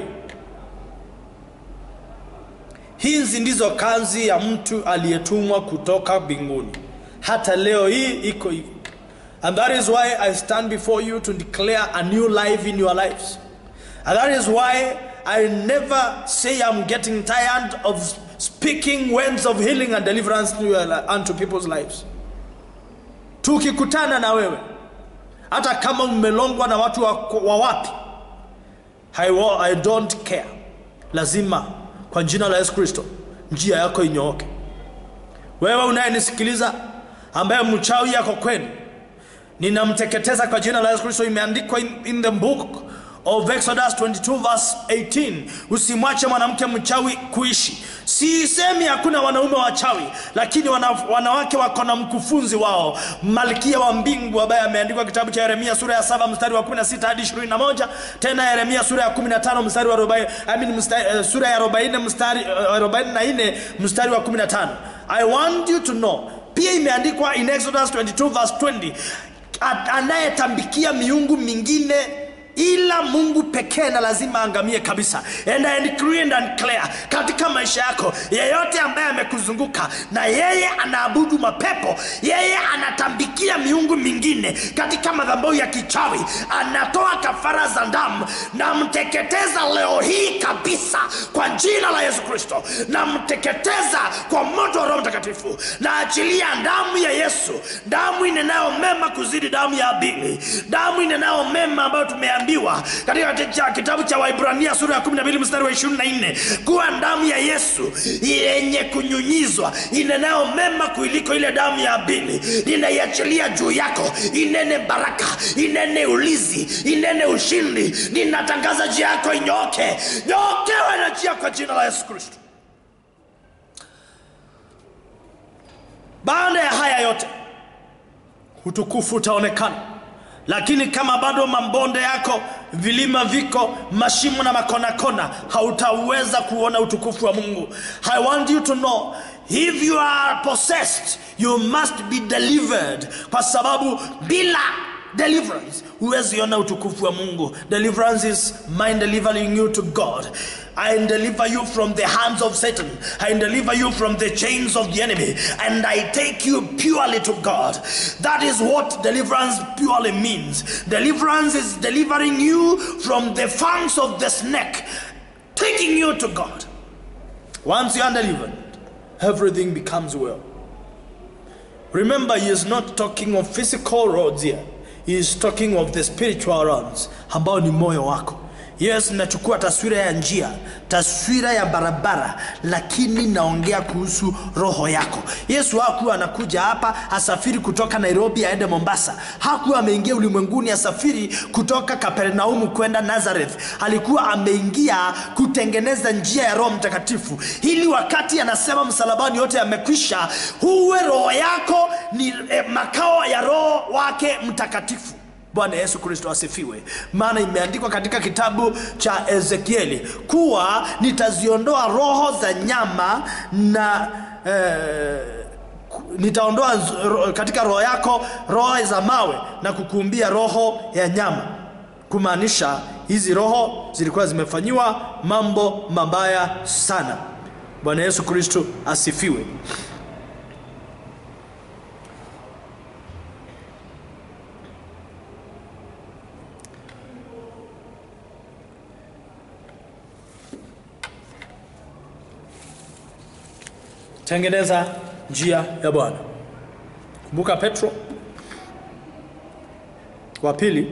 hizi ndizo kazi ya mtu aliyetumwa kutoka mbinguni hata leo hii iko hivi and that is why i stand before you to declare a new life in your lives and that is why i never say i'm getting tired of speaking words of healing and deliverance to your, unto people's lives tukikutana na wewe hata kama umelongwa na watu wa, wa wapi I, wa- I don't care lazima kwa jina la yesu kristo njia yako inyooke wewe unayenisikiliza ambaye mchawi yako kwenu ninamteketeza kwa jina la yesu kristo imeandikwa in, in the book of Exodus 22 verse 18, usimwache mwanamke mchawi kuishi. Sisemi hakuna wanaume wachawi, lakini wana, wanawake wako na mkufunzi wao, malkia wa mbingu ambaye ameandikwa kitabu cha Yeremia sura ya 7 mstari wa 16 hadi 21, tena Yeremia sura ya 15 mstari wa 40, I mean mstari, uh, sura ya 40 mstari uh, 44 mstari wa 15. I want you to know, pia imeandikwa in Exodus 22 verse 20, a- anayetambikia miungu mingine ila mungu pekee na lazima aangamie kabisa and I decree and declare katika maisha yako yeyote ambaye amekuzunguka na yeye anaabudu mapepo yeye anatambikia miungu mingine katika madhabahu ya kichawi anatoa kafara za damu namteketeza leo hii kabisa kwa jina la yesu kristo namteketeza kwa moto wa roho mtakatifu naachilia damu ya yesu damu inenayo mema kuzidi damu ya abili damu inenayo mema ambayo tumeambiwa katika cha- kitabu cha waibrania sura ya 12 mstari wa 24 kuwa damu ya yesu yenye kunyunyizwa inenayo mema kuiliko ile damu ya abili ninaiachilia juu yako inene baraka inene ulizi inene ushindi ninatangaza njia yako inyoke nyokewe na njia kwa jina la yesu kristo baada ya haya yote utukufu utaonekana lakini kama bado mabonde yako vilima viko mashimo na makonakona hautaweza kuona utukufu wa mungu i want you to know if you are possessed you must be delivered kwa sababu bila deliverance huwezi ona utukufu wa mungu deliverance is mind delivering you to god I deliver you from the hands of Satan. I deliver you from the chains of the enemy. And I take you purely to God. That is what deliverance purely means. Deliverance is delivering you from the fangs of the snake, taking you to God. Once you are delivered, everything becomes well. Remember, he is not talking of physical roads here. He is talking of the spiritual roads, ambao ni moyo wako. Yes, nachukua taswira ya njia, taswira ya barabara, lakini naongea kuhusu roho yako. Yesu hakuwa anakuja hapa asafiri kutoka Nairobi aende Mombasa. Hakuwa ameingia ulimwenguni asafiri kutoka Kapernaumu kwenda Nazareth. Alikuwa ameingia kutengeneza njia ya Roho Mtakatifu, ili wakati anasema msalabani yote yamekwisha, huwe roho yako ni eh, makao ya Roho wake Mtakatifu. Bwana Yesu Kristo asifiwe. Maana imeandikwa katika kitabu cha Ezekieli kuwa nitaziondoa roho za nyama na eh, ku- nitaondoa z- ro- katika roho yako roho za mawe na kukuumbia roho ya nyama, kumaanisha hizi roho zilikuwa zimefanyiwa mambo mabaya sana. Bwana Yesu Kristo asifiwe. tengeneza njia ya Bwana. Kumbuka Petro wa pili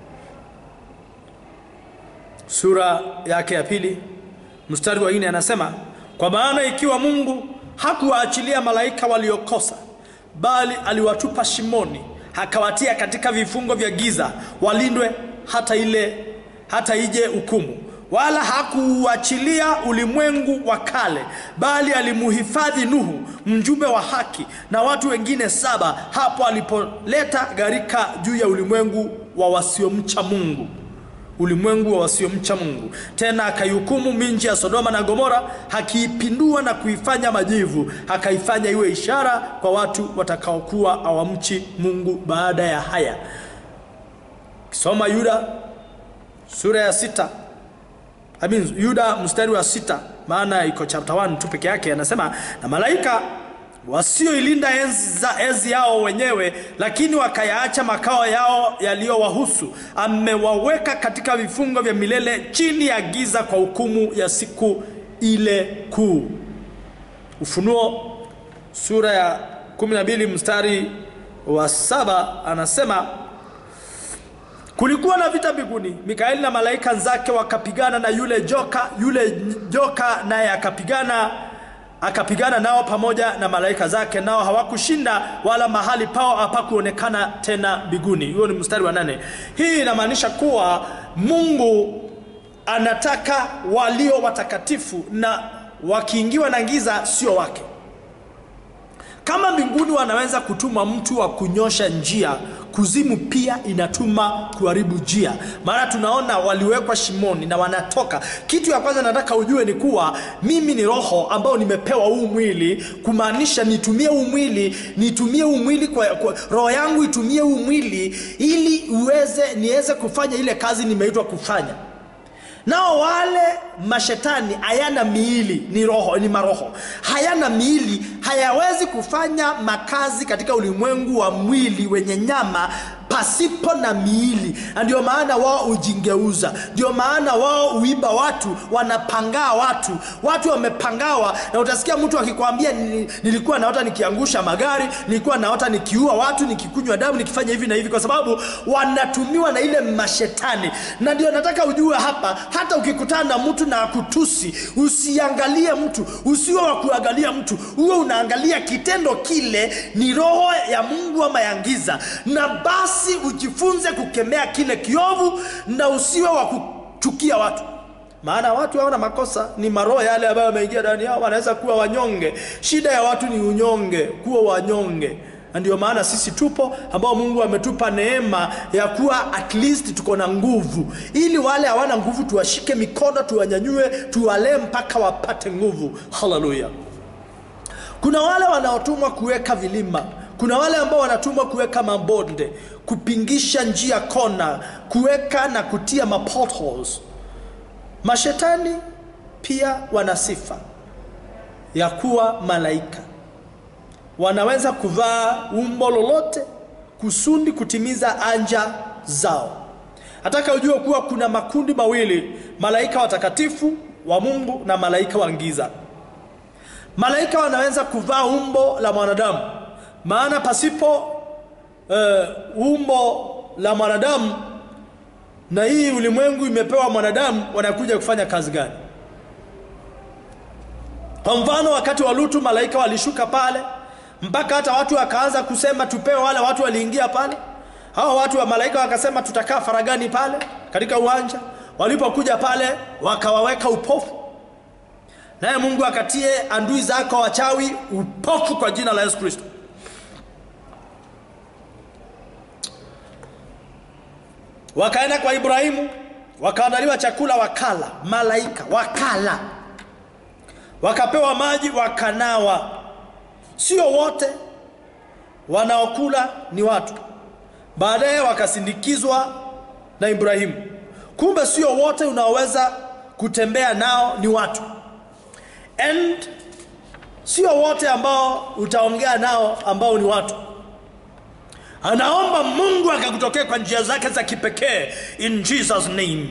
sura yake ya pili mstari wa nne anasema, kwa maana ikiwa Mungu hakuwaachilia malaika waliokosa, bali aliwatupa shimoni, akawatia katika vifungo vya giza, walindwe hata ile hata ije hukumu wala hakuuachilia ulimwengu wa kale, bali alimuhifadhi Nuhu mjumbe wa haki na watu wengine saba, hapo alipoleta gharika juu ya ulimwengu wa wasiomcha Mungu ulimwengu wa wasiomcha Mungu. Tena akaihukumu minji ya Sodoma na Gomora, akiipindua na kuifanya majivu, akaifanya iwe ishara kwa watu watakaokuwa hawamchi Mungu baada ya haya. Kisoma Yuda sura ya sita I mean, Yuda mstari wa sita, maana iko chapter 1 tu peke yake, anasema na malaika wasioilinda enzi, za, enzi yao wenyewe, lakini wakayaacha makao yao yaliyowahusu, amewaweka katika vifungo vya milele chini ya giza kwa hukumu ya siku ile kuu. Ufunuo sura ya 12 mstari wa saba anasema Kulikuwa na vita mbinguni, Mikaeli na malaika zake wakapigana na yule joka, yule joka naye akapigana akapigana nao pamoja na malaika zake, nao hawakushinda, wala mahali pao hapakuonekana tena mbinguni. Huo ni mstari wa nane. Hii inamaanisha kuwa Mungu anataka walio watakatifu na wakiingiwa na giza sio wake. Kama mbinguni wanaweza kutuma mtu wa kunyosha njia, kuzimu pia inatuma kuharibu njia. Maana tunaona waliwekwa shimoni na wanatoka. Kitu ya kwanza nataka ujue ni kuwa mimi ni roho ambao nimepewa huu mwili, kumaanisha nitumie huu mwili, nitumie huu mwili kwa, kwa roho yangu itumie huu mwili ili uweze niweze kufanya ile kazi nimeitwa kufanya. Nao wale mashetani hayana miili, ni roho, ni maroho, hayana miili, hayawezi kufanya makazi katika ulimwengu wa mwili wenye nyama pasipo na miili, na ndio maana wao hujingeuza, ndio maana wao huiba watu, wanapangaa watu, watu wamepangawa, na utasikia mtu akikwambia "Nili- nilikuwa naota nikiangusha magari, nilikuwa naota nikiua watu, nikikunywa damu, nikifanya hivi na hivi, kwa sababu wanatumiwa na ile mashetani. Na ndio nataka ujue hapa, hata ukikutana na mtu na akutusi, usiangalie mtu, usiwe wa kuangalia mtu, uwe unaangalia kitendo kile ni roho ya Mungu ama ya giza, na basi ujifunze kukemea kile kiovu na usiwe wa kuchukia watu maana watu hawana makosa, ni maroho yale ambayo yameingia ndani yao, wanaweza kuwa wanyonge. Shida ya watu ni unyonge, kuwa wanyonge na ndio maana sisi tupo ambao Mungu ametupa neema ya kuwa at least tuko na nguvu, ili wale hawana nguvu tuwashike mikono, tuwanyanyue, tuwalee mpaka wapate nguvu. Haleluya! Kuna wale wanaotumwa kuweka vilima, kuna wale ambao wanatumwa kuweka mabonde, kupingisha njia kona, kuweka na kutia mapotholes. Mashetani pia wana sifa ya kuwa malaika, wanaweza kuvaa umbo lolote kusudi kutimiza anja zao. Nataka ujue kuwa kuna makundi mawili, malaika watakatifu wa Mungu na malaika wa giza. Malaika wanaweza kuvaa umbo la mwanadamu, maana pasipo eh, umbo la mwanadamu na hii ulimwengu imepewa mwanadamu, wanakuja kufanya kazi gani? Kwa mfano, wakati wa Lutu malaika walishuka pale, mpaka hata watu wakaanza kusema tupewe. Wale watu waliingia pale, hao watu wa malaika wakasema tutakaa faragani pale katika uwanja. Walipokuja pale, wakawaweka upofu, naye Mungu akatie andui zako wachawi upofu kwa jina la Yesu Kristo. Wakaenda kwa Ibrahimu, wakaandaliwa chakula, wakala. Malaika wakala, wakapewa maji, wakanawa. Sio wote wanaokula ni watu. Baadaye wakasindikizwa na Ibrahimu. Kumbe sio wote unaoweza kutembea nao ni watu, and sio wote ambao utaongea nao ambao ni watu. Anaomba Mungu akakutokea kwa njia zake za kipekee in Jesus name.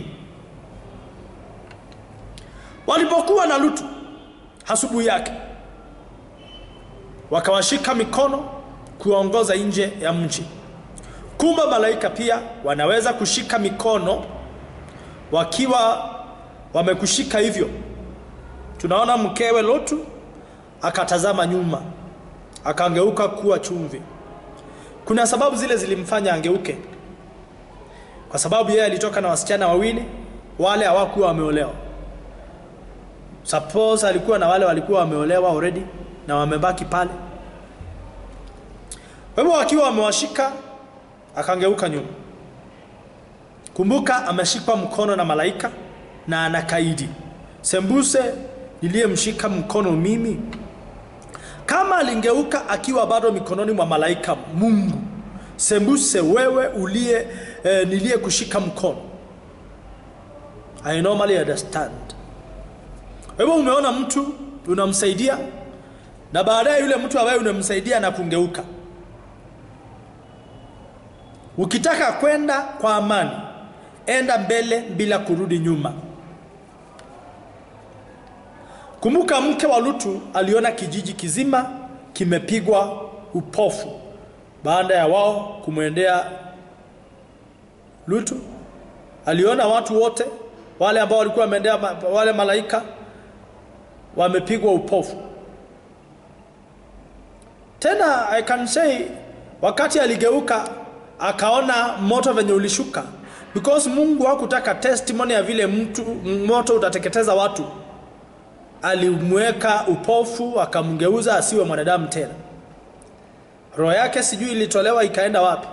Walipokuwa na Lutu asubuhi yake, wakawashika mikono kuwaongoza nje ya mji. Kumbe malaika pia wanaweza kushika mikono wakiwa wamekushika hivyo. Tunaona mkewe Lutu akatazama nyuma, akangeuka kuwa chumvi. Kuna sababu zile zilimfanya angeuke, kwa sababu yeye alitoka na wasichana wawili, wale hawakuwa wameolewa. Suppose alikuwa na wale walikuwa wameolewa already na wamebaki pale. Kwa hivyo wakiwa wamewashika, akangeuka nyuma. Kumbuka ameshikwa mkono na malaika na anakaidi. Sembuse niliyemshika mkono mimi kama alingeuka akiwa bado mikononi mwa malaika Mungu, sembuse wewe uliye eh, niliye kushika mkono. I normally understand. Kwa hivyo umeona mtu unamsaidia, na baadaye yule mtu ambaye unamsaidia na kungeuka. Ukitaka kwenda kwa amani, enda mbele bila kurudi nyuma. Kumbuka mke wa Lutu aliona kijiji kizima kimepigwa upofu baada ya wao kumwendea Lutu. Aliona watu wote wale ambao walikuwa wameendea ma- wale malaika wamepigwa upofu. Tena I can say wakati aligeuka akaona moto venye ulishuka because mungu hakutaka testimony ya vile mtu moto utateketeza watu alimweka upofu akamgeuza asiwe mwanadamu tena roho yake sijui ilitolewa ikaenda wapi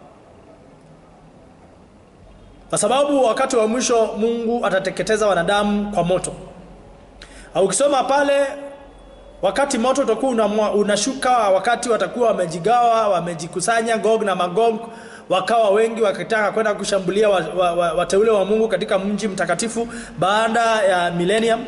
kwa sababu wakati wa mwisho mungu atateketeza wanadamu kwa moto au ukisoma pale wakati moto utakuwa unamwa- unashuka wakati watakuwa wamejigawa wamejikusanya gog na magog wakawa wengi wakitaka kwenda kushambulia wa, wa, wa, wateule wa mungu katika mji mtakatifu baada ya millennium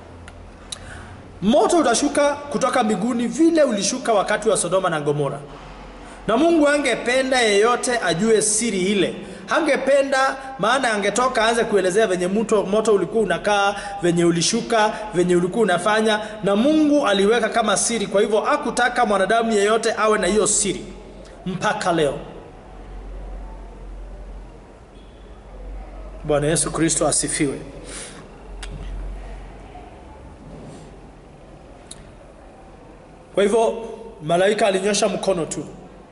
moto utashuka kutoka mbinguni vile ulishuka wakati wa sodoma na gomora na mungu angependa yeyote ajue siri ile hangependa maana angetoka aanze kuelezea venye moto, moto ulikuwa unakaa venye ulishuka venye ulikuwa unafanya na mungu aliweka kama siri kwa hivyo akutaka mwanadamu yeyote awe na hiyo siri mpaka leo bwana yesu kristo asifiwe kwa hivyo malaika alinyosha mkono tu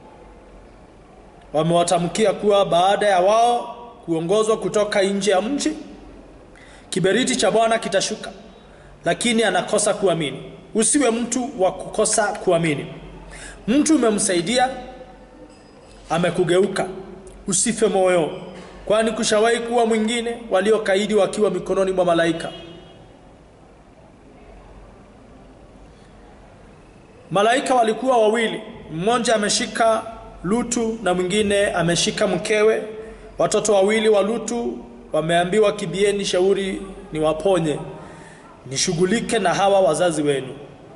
wamewatamkia kuwa baada ya wao kuongozwa kutoka nje ya mji kiberiti cha bwana kitashuka lakini anakosa kuamini usiwe mtu wa kukosa kuamini mtu umemsaidia amekugeuka usife moyo kwani kushawahi kuwa mwingine waliokaidi wakiwa mikononi mwa malaika malaika walikuwa wawili mmoja ameshika lutu na mwingine ameshika mkewe watoto wawili wa lutu wameambiwa kibieni shauri ni waponye nishughulike na hawa wazazi wenu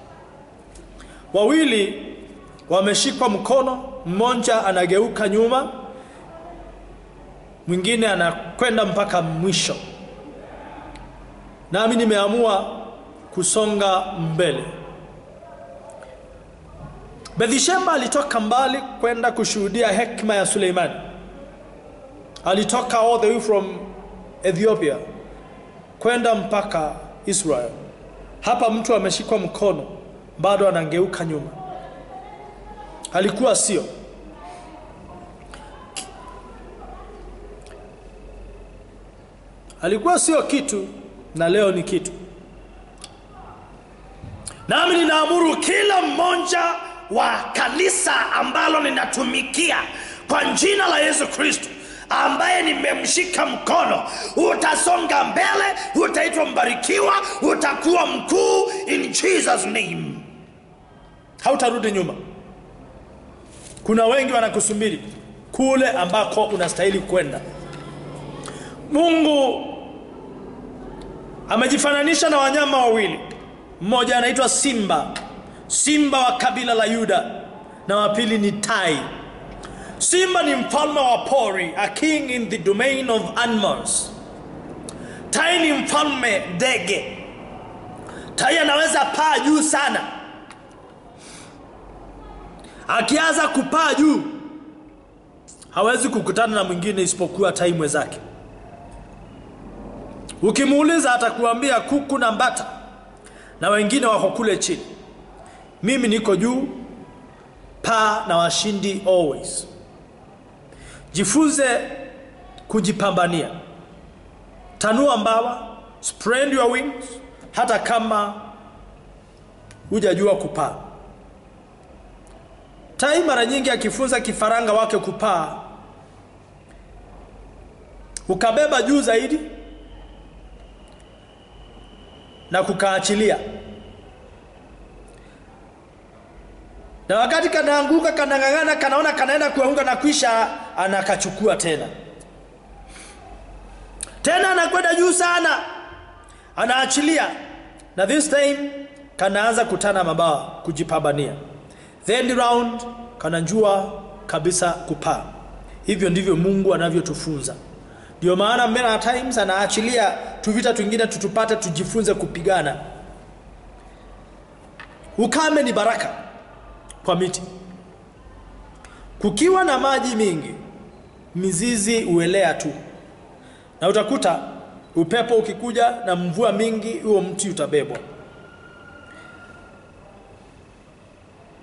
wawili wameshikwa mkono mmoja anageuka nyuma mwingine anakwenda mpaka mwisho nami nimeamua kusonga mbele Bethsheba alitoka mbali kwenda kushuhudia hekima ya Suleimani. Alitoka all the way from Ethiopia kwenda mpaka Israel. Hapa mtu ameshikwa mkono bado anangeuka nyuma. Alikuwa sio alikuwa sio kitu na leo ni kitu. Nami ninaamuru kila mmoja wa kanisa ambalo ninatumikia kwa jina la Yesu Kristo ambaye nimemshika mkono, utasonga mbele, utaitwa mbarikiwa, utakuwa mkuu in Jesus name. Hautarudi nyuma. Kuna wengi wanakusubiri kule ambako unastahili kwenda. Mungu amejifananisha na wanyama wawili mmoja anaitwa simba simba wa kabila la yuda na wa pili ni tai simba ni mfalme wa pori a king in the domain of animals tai ni mfalme ndege tai anaweza paa juu sana akianza kupaa juu hawezi kukutana na mwingine isipokuwa tai mwenzake ukimuuliza atakuambia kuku na mbata na wengine wako kule chini mimi niko juu paa na washindi always jifunze kujipambania tanua mbawa spread your wings hata kama hujajua kupaa tai mara nyingi akifunza kifaranga wake kupaa ukabeba juu zaidi na kukaachilia na wakati kanaanguka kanang'ang'ana kanaona kanaenda kuanguka na kwisha anakachukua tena tena anakwenda juu sana anaachilia na this time kanaanza kutana mabawa kujipambania then round kanajua kabisa kupaa hivyo ndivyo mungu anavyotufunza ndio maana many times anaachilia tuvita twingine tutupate tujifunze kupigana ukame ni baraka kwa miti kukiwa na maji mingi mizizi huelea tu na utakuta upepo ukikuja na mvua mingi huo mti utabebwa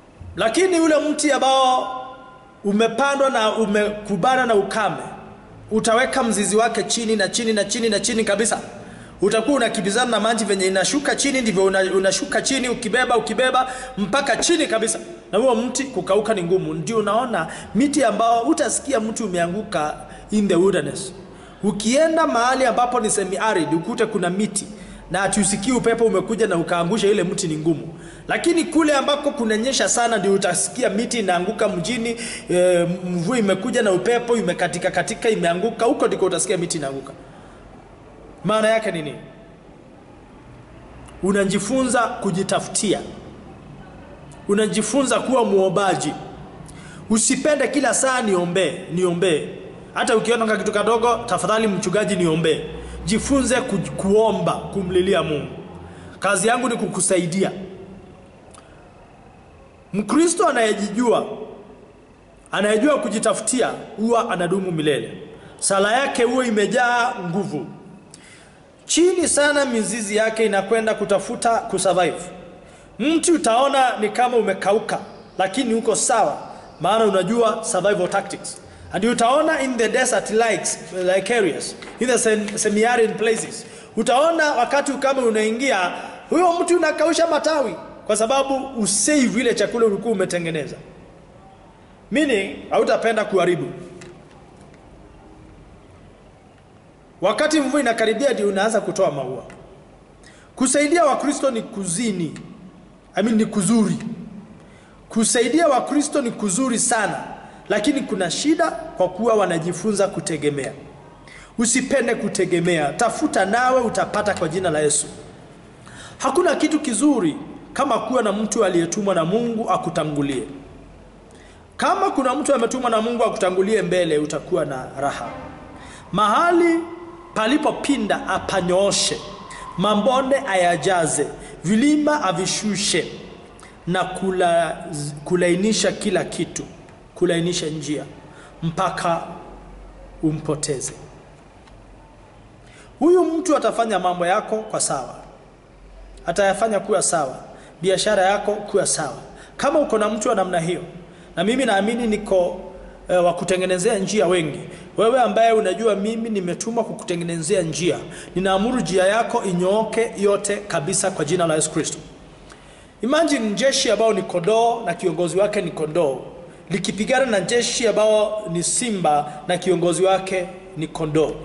lakini ule mti ambao umepandwa na umekubana na ukame utaweka mzizi wake chini na chini na chini na chini kabisa utakuwa unakimbizana na maji venye inashuka chini ndivyo una, unashuka chini ukibeba ukibeba mpaka chini kabisa na huo mti kukauka ni ngumu ndio unaona miti ambao utasikia mti umeanguka in the wilderness ukienda mahali ambapo ni semi arid ukute kuna miti na atusikii upepo umekuja na ukaangusha ile mti ni ngumu lakini kule ambako kunanyesha sana ndio utasikia miti inaanguka mjini e, mvua imekuja na upepo imekatika katika imeanguka huko ndiko utasikia miti inaanguka maana yake ni nini unajifunza kujitafutia unajifunza kuwa muombaji usipende kila saa niombee niombee hata ukiona kitu kadogo tafadhali mchungaji niombee jifunze ku, kuomba kumlilia mungu kazi yangu ni kukusaidia mkristo anayejijua anayejua kujitafutia huwa anadumu milele sala yake huwa imejaa nguvu chini sana mizizi yake inakwenda kutafuta kusurvive mti utaona ni kama umekauka lakini uko sawa maana unajua survival tactics and utaona in the desert likes, like areas in the sem- semi-arid places utaona wakati ukame unaingia huyo mti unakausha matawi kwa sababu usave ile chakula ulikuwa umetengeneza meaning hautapenda kuharibu wakati mvua inakaribia ndio unaanza kutoa maua kusaidia wakristo ni kuzini I mean, ni kuzuri kusaidia wakristo ni kuzuri sana lakini kuna shida kwa kuwa wanajifunza kutegemea usipende kutegemea tafuta nawe utapata kwa jina la yesu hakuna kitu kizuri kama kuwa na mtu aliyetumwa na mungu akutangulie kama kuna mtu ametumwa na mungu akutangulie mbele utakuwa na raha mahali palipopinda apanyooshe mabonde ayajaze vilima avishushe na kula, kulainisha kila kitu kulainisha njia mpaka umpoteze huyu mtu atafanya mambo yako kwa sawa atayafanya kuwa sawa biashara yako kuwa sawa kama uko na mtu wa namna hiyo na mimi naamini niko e, wa kutengenezea njia wengi wewe ambaye unajua mimi nimetumwa kukutengenezea njia ninaamuru njia yako inyooke yote kabisa kwa jina la yesu kristo imagine jeshi ambao ni kondoo na kiongozi wake ni kondoo likipigana na jeshi ambao ni simba na kiongozi wake ni kondoo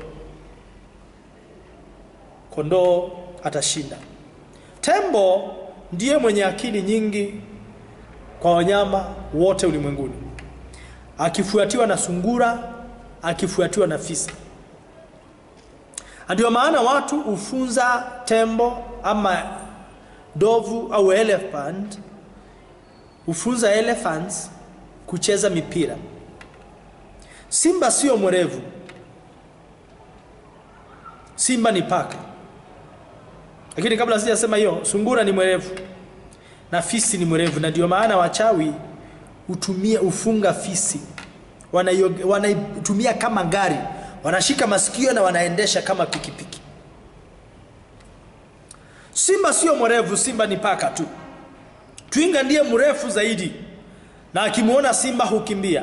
kondoo atashinda tembo ndiye mwenye akili nyingi kwa wanyama wote ulimwenguni akifuatiwa na sungura akifuatiwa na fisi ndio maana watu hufunza tembo ama dovu au elephant hufunza elephants kucheza mipira simba sio mwerevu simba ni paka lakini kabla sijasema hiyo sungura ni mwerevu na fisi ni mwerevu na ndio maana wachawi hutumia ufunga fisi wanaitumia kama gari wanashika masikio na wanaendesha kama pikipiki simba sio mwerevu simba ni paka tu twiga ndiye mrefu zaidi na akimwona simba hukimbia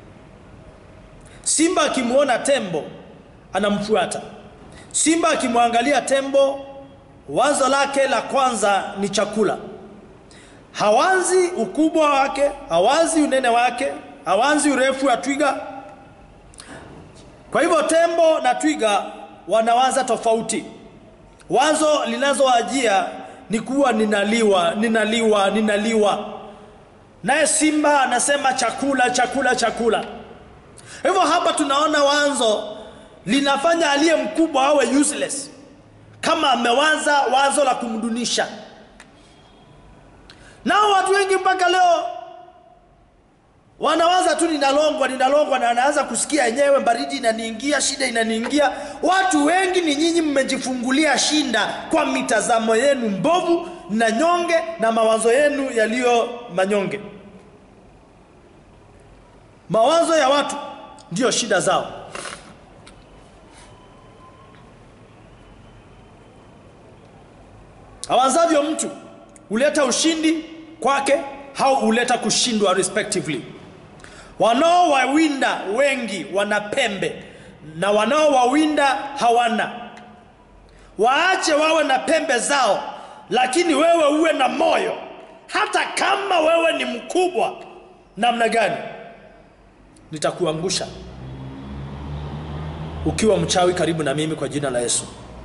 simba akimwona tembo anamfuata simba akimwangalia tembo wazo lake la kwanza ni chakula hawanzi ukubwa wake hawanzi unene wake hawanzi urefu wa twiga kwa hivyo tembo na twiga wanawaza tofauti wazo linazowajia ni kuwa ninaliwa ninaliwa ninaliwa naye simba anasema chakula chakula chakula hivyo hapa tunaona wanzo linafanya aliye mkubwa awe useless kama amewaza wazo la kumdunisha nao watu wengi mpaka leo wanawaza tu ninalongwa ninalongwa na anaanza kusikia yenyewe baridi inaniingia shida inaniingia watu wengi ni nyinyi mmejifungulia shinda kwa mitazamo yenu mbovu na nyonge na mawazo yenu yaliyo manyonge mawazo ya watu ndiyo shida zao awazavyo mtu huleta ushindi kwake au huleta kushindwa respectively wanaowawinda wengi wana pembe na wanaowawinda hawana. Waache wawe na pembe zao, lakini wewe uwe na moyo, hata kama wewe ni mkubwa namna gani, nitakuangusha ukiwa mchawi karibu na mimi kwa jina la Yesu.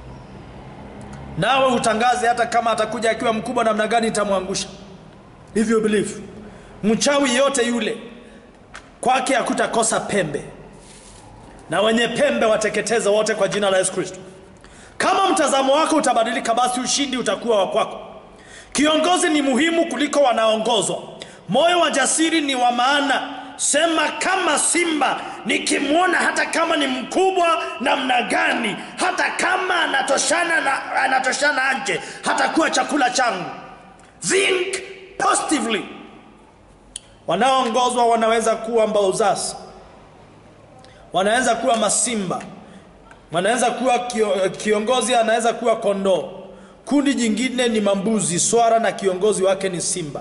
Nawe utangaze, hata kama atakuja akiwa mkubwa namna gani, nitamwangusha. If you believe, mchawi yote yule kwake hakutakosa pembe, na wenye pembe wateketeze wote kwa jina la Yesu Kristo. Kama mtazamo wako utabadilika, basi ushindi utakuwa wa kwako. Kiongozi ni muhimu kuliko wanaongozwa. Moyo wa jasiri ni wa maana. Sema kama simba, nikimwona hata kama ni mkubwa namna gani, hata kama anatoshana na anatoshana nje, hatakuwa chakula changu. Think positively. Wanaoongozwa wanaweza kuwa mbauzasi, wanaweza kuwa masimba, wanaweza kuwa kio, kiongozi anaweza kuwa kondoo. Kundi jingine ni mambuzi, swara na kiongozi wake ni simba.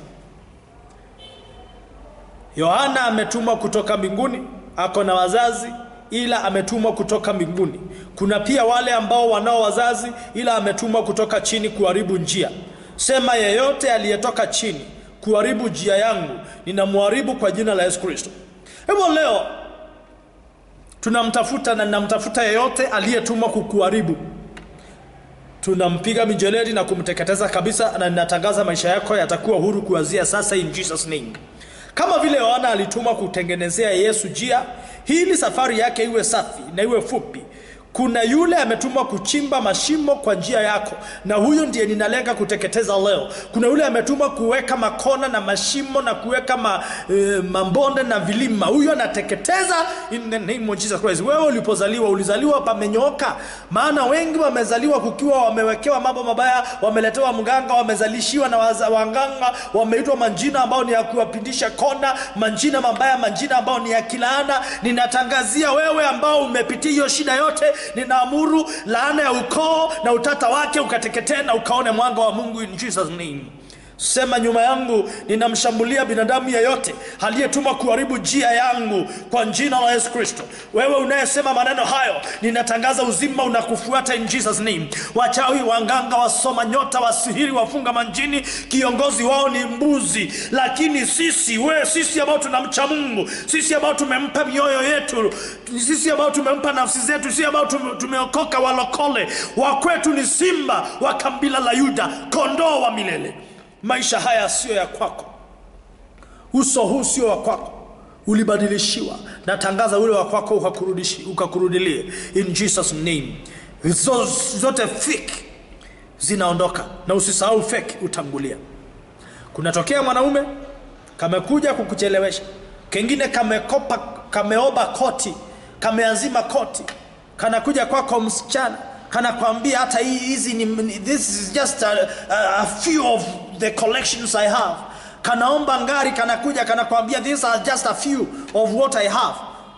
Yohana ametumwa kutoka mbinguni, ako na wazazi ila ametumwa kutoka mbinguni. Kuna pia wale ambao wanao wazazi ila ametumwa kutoka chini kuharibu njia. Sema yeyote aliyetoka chini kuharibu njia yangu, ninamharibu kwa jina la Yesu Kristo. Hivyo leo tunamtafuta na ninamtafuta yeyote aliyetumwa kukuharibu. Tunampiga mijeledi na kumteketeza kabisa, na ninatangaza maisha yako yatakuwa huru kuanzia sasa, in Jesus name. Kama vile Yohana alitumwa kutengenezea Yesu njia, ili safari yake iwe safi na iwe fupi. Kuna yule ametumwa kuchimba mashimo kwa njia yako, na huyo ndiye ninalenga kuteketeza leo. Kuna yule ametumwa kuweka makona na mashimo na kuweka ma, e, mambonde na vilima, huyo anateketeza in the name of Jesus Christ. Wewe ulipozaliwa ulizaliwa pamenyooka, maana wengi wamezaliwa kukiwa wamewekewa mambo mabaya, wameletewa mganga, wamezalishiwa na waza- waganga, wameitwa manjina ambao ni ya kuwapindisha kona, manjina mabaya, manjina ambao ni ya kilaana. Ninatangazia wewe ambao umepitia hiyo shida yote, ninaamuru laana ya ukoo na utata wake ukateketee na ukaone mwanga wa Mungu in Jesus name. Sema nyuma yangu, ninamshambulia binadamu yeyote aliyetumwa kuharibu njia yangu kwa jina la Yesu Kristo. Wewe unayesema maneno hayo, ninatangaza uzima unakufuata in Jesus name. Wachawi, wanganga, wasoma nyota, wasihiri, wafunga manjini, kiongozi wao ni mbuzi, lakini sisi we, sisi ambao tunamcha Mungu, sisi ambao tumempa mioyo yetu, sisi ambao tumempa nafsi zetu, sisi ambao tume- tumeokoka, walokole wa kwetu ni simba wa kabila la Yuda, kondoo wa milele. Maisha haya siyo ya kwako, uso huu sio wa kwako, ulibadilishiwa. Natangaza ule wa kwako ukakurudishi- ukakurudilie in Jesus name. Hizo zote fake zinaondoka, na usisahau fake utangulia. Kunatokea mwanaume kamekuja kukuchelewesha, kengine kamekopa, kameoba koti, kameazima koti, kanakuja kwako msichana kanakwambia hata hii hizi ni, ni- this is just a, a, a few of the collections I have. Kanaomba ngari, kanakuja kanakwambia these are just a few of what I have.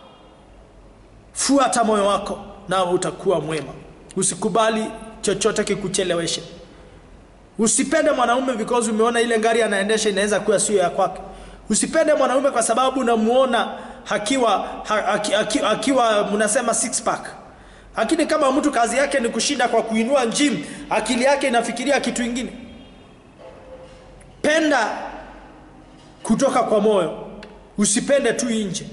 Fuata moyo wako na utakuwa mwema. Usikubali chochote kikucheleweshe. Usipende mwanaume because umeona ile gari anaendesha inaweza kuwa sio ya kwake. Usipende mwanaume kwa sababu unamuona akiwa ha, aki, aki, akiwa mnasema six pack. Lakini kama mtu kazi yake ni kushinda kwa kuinua gym, akili yake inafikiria kitu ingine. Penda kutoka kwa moyo, usipende tu nje.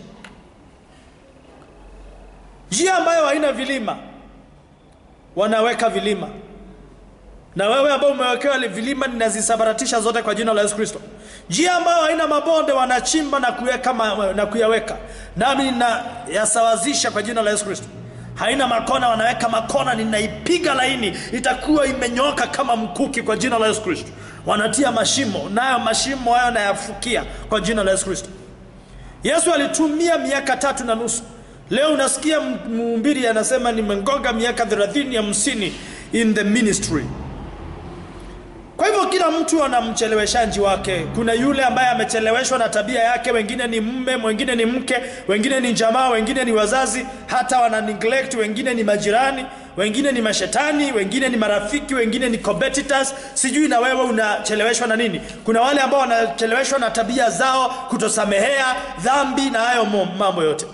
Njia ambayo haina vilima, wanaweka vilima na wewe ambao umewekewa ile vilima ninazisambaratisha zote kwa jina la Yesu Kristo. Njia ambayo haina mabonde wanachimba na kuweka ma, na kuyaweka, nami ninayasawazisha kwa jina la Yesu Kristo. Haina makona, wanaweka makona, ninaipiga laini, itakuwa imenyooka kama mkuki kwa jina la Yesu Kristo. Wanatia mashimo, nayo mashimo hayo nayafukia kwa jina la Yesu Kristo. Yesu alitumia miaka tatu na nusu. Leo unasikia mhubiri anasema nimengoga miaka 30 hamsini in the ministry. Kwa hivyo kila mtu ana mcheleweshaji wake. Kuna yule ambaye amecheleweshwa na tabia yake, wengine ni mume, wengine ni mke, wengine ni jamaa, wengine ni wazazi, hata wana neglect, wengine ni majirani, wengine ni mashetani, wengine ni marafiki, wengine ni competitors. Sijui na wewe unacheleweshwa na nini? Kuna wale ambao wanacheleweshwa na tabia zao, kutosamehea dhambi na hayo mo- mambo yote.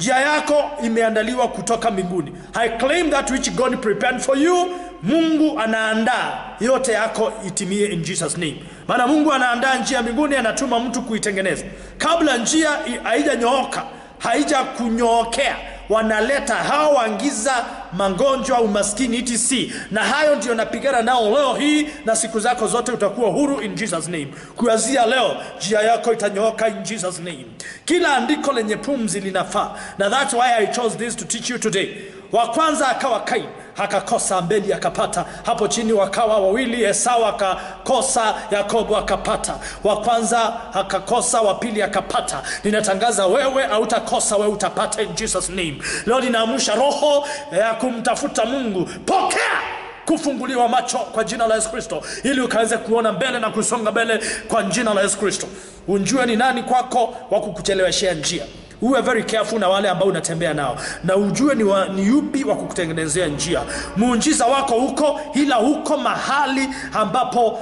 njia yako imeandaliwa kutoka mbinguni i claim that which god prepared for you mungu anaandaa yote yako itimie in jesus name maana mungu anaandaa njia mbinguni anatuma mtu kuitengeneza kabla njia i- haijanyooka haija kunyookea wanaleta hao waingiza magonjwa umaskini etc na hayo ndio napigana nao leo hii na siku zako zote utakuwa huru in jesus name kuanzia leo njia yako itanyooka in jesus name kila andiko lenye pumzi linafaa na that's why i chose this to teach you today wa kwanza akawa kain akakosa mbeli akapata hapo chini wakawa wawili esau akakosa yakobo akapata wa kwanza akakosa wa pili akapata ninatangaza wewe hautakosa wewe utapata in jesus name leo ninaamsha roho ya kumtafuta mungu pokea kufunguliwa macho kwa jina la yesu kristo ili ukaweze kuona mbele na kusonga mbele kwa jina la yesu kristo unjue ni nani kwako wa kukucheleweshea njia uwe very careful na wale ambao unatembea nao na ujue ni, wa, ni yupi wa kukutengenezea njia muujiza wako huko ila huko mahali ambapo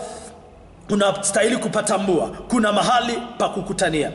unastahili kupatambua kuna mahali pa kukutania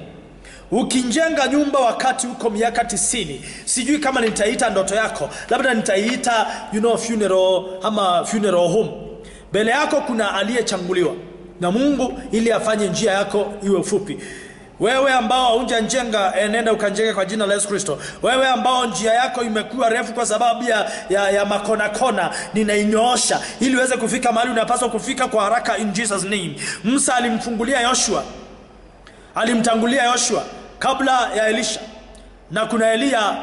ukijenga nyumba wakati huko miaka tisini sijui kama nitaita ndoto yako labda nitaiita you know, funeral ama funeral home mbele yako kuna aliyechanguliwa na mungu ili afanye njia yako iwe fupi wewe ambao haujanjenga enenda ukanjenga kwa jina la yesu kristo wewe ambao njia yako imekuwa refu kwa sababu ya, ya, ya makonakona ninainyoosha ili uweze kufika mahali unapaswa kufika kwa haraka in jesus name musa alimfungulia yoshua alimtangulia yoshua kabla ya elisha na kuna eliya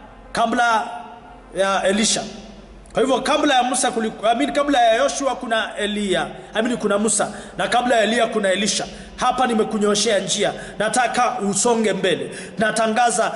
kabla ya elisha kwa hivyo kabla ya musa kuliku, I mean, kabla ya yoshua kuna eliya I mean, kuna musa na kabla ya eliya kuna elisha hapa nimekunyoshea njia nataka usonge mbele natangaza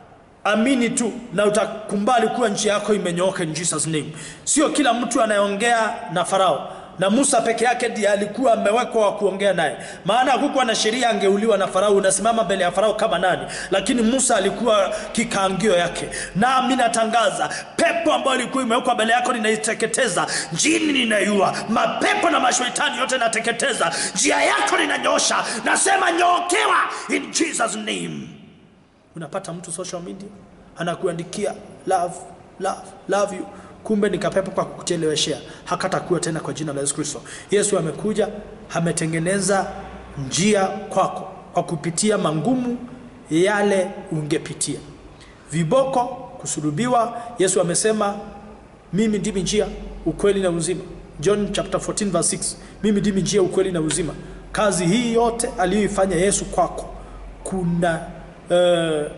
amini tu na utakumbali kuwa njia yako imenyooka in jesus name sio kila mtu anayeongea na farao na musa peke yake ndiye alikuwa amewekwa wa kuongea naye maana hakukuwa na sheria angeuliwa na farao unasimama mbele ya farao kama nani lakini musa alikuwa kikaangio yake nami natangaza pepo ambayo ilikuwa imewekwa mbele yako ninaiteketeza njini ninaiua mapepo na mashetani yote nateketeza njia yako ninanyosha nasema nyookewa in jesus name unapata mtu social media anakuandikia love love love you kumbe ni kapepo kwa kukucheleweshea hakatakuwa tena kwa jina la yesu kristo yesu amekuja ametengeneza njia kwako kwa kupitia mangumu yale ungepitia viboko kusulubiwa yesu amesema mimi ndimi njia ukweli na uzima john chapter 14 verse 6 mimi ndimi njia ukweli na uzima kazi hii yote aliyoifanya yesu kwako kuna uh,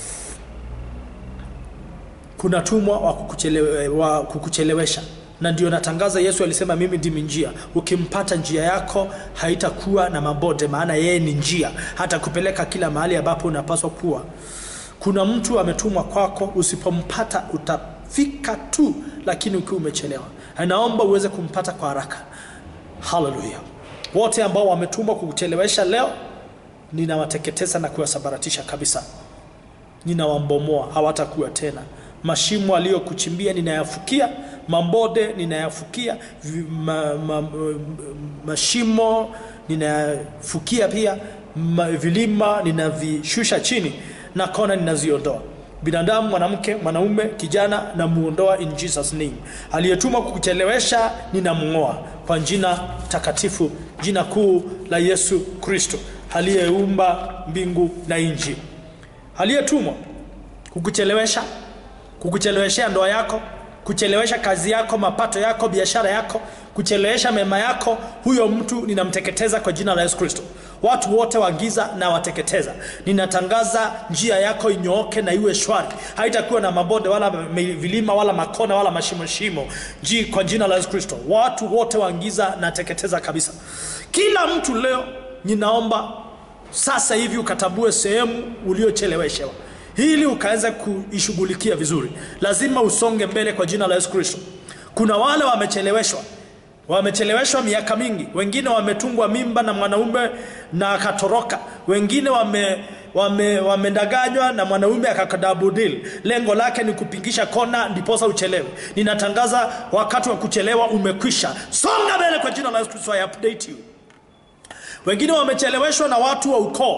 kuna tumwa wa, kukuchelewe, wa kukuchelewesha na ndio natangaza yesu alisema mimi ndimi njia ukimpata njia yako haitakuwa na mabode maana yeye ni njia hata kupeleka kila mahali ambapo unapaswa kuwa kuna mtu ametumwa kwako usipompata utafika tu lakini ukiwa umechelewa naomba uweze kumpata kwa haraka haleluya wote ambao wametumwa kukuchelewesha leo ninawateketeza na kuwasambaratisha kabisa ninawambomoa hawatakuwa tena mashimo aliyokuchimbia ninayafukia mambode ninayafukia vi- ma, ma, ma, mashimo ninayafukia pia ma, vilima ninavishusha chini na kona ninaziondoa binadamu mwanamke mwanaume kijana namuondoa in jesus name aliyetumwa kukuchelewesha ninamng'oa kwa jina takatifu jina kuu la yesu kristo aliyeumba mbingu na nchi aliyetumwa kukuchelewesha kukucheleweshea ndoa yako kuchelewesha kazi yako mapato yako biashara yako kuchelewesha mema yako huyo mtu ninamteketeza kwa jina la yesu kristo watu wote wa giza na wateketeza ninatangaza njia yako inyooke na iwe shwari haitakuwa na mabonde wala me- vilima wala makona wala mashimoshimo ji kwa jina la yesu kristo watu wote wa giza nateketeza kabisa kila mtu leo ninaomba sasa hivi ukatambue sehemu uliocheleweshewa ili ukaweza kuishughulikia vizuri lazima usonge mbele kwa jina la yesu kristo kuna wale wamecheleweshwa wamecheleweshwa miaka mingi wengine wametungwa mimba na mwanaume na akatoroka wengine wame wame wamedanganywa na mwanaume akakadabudil lengo lake ni kupingisha kona ndiposa uchelewe ninatangaza wakati wa kuchelewa umekwisha songa mbele kwa jina la yesu kristo i update you wengine wamecheleweshwa na watu wa ukoo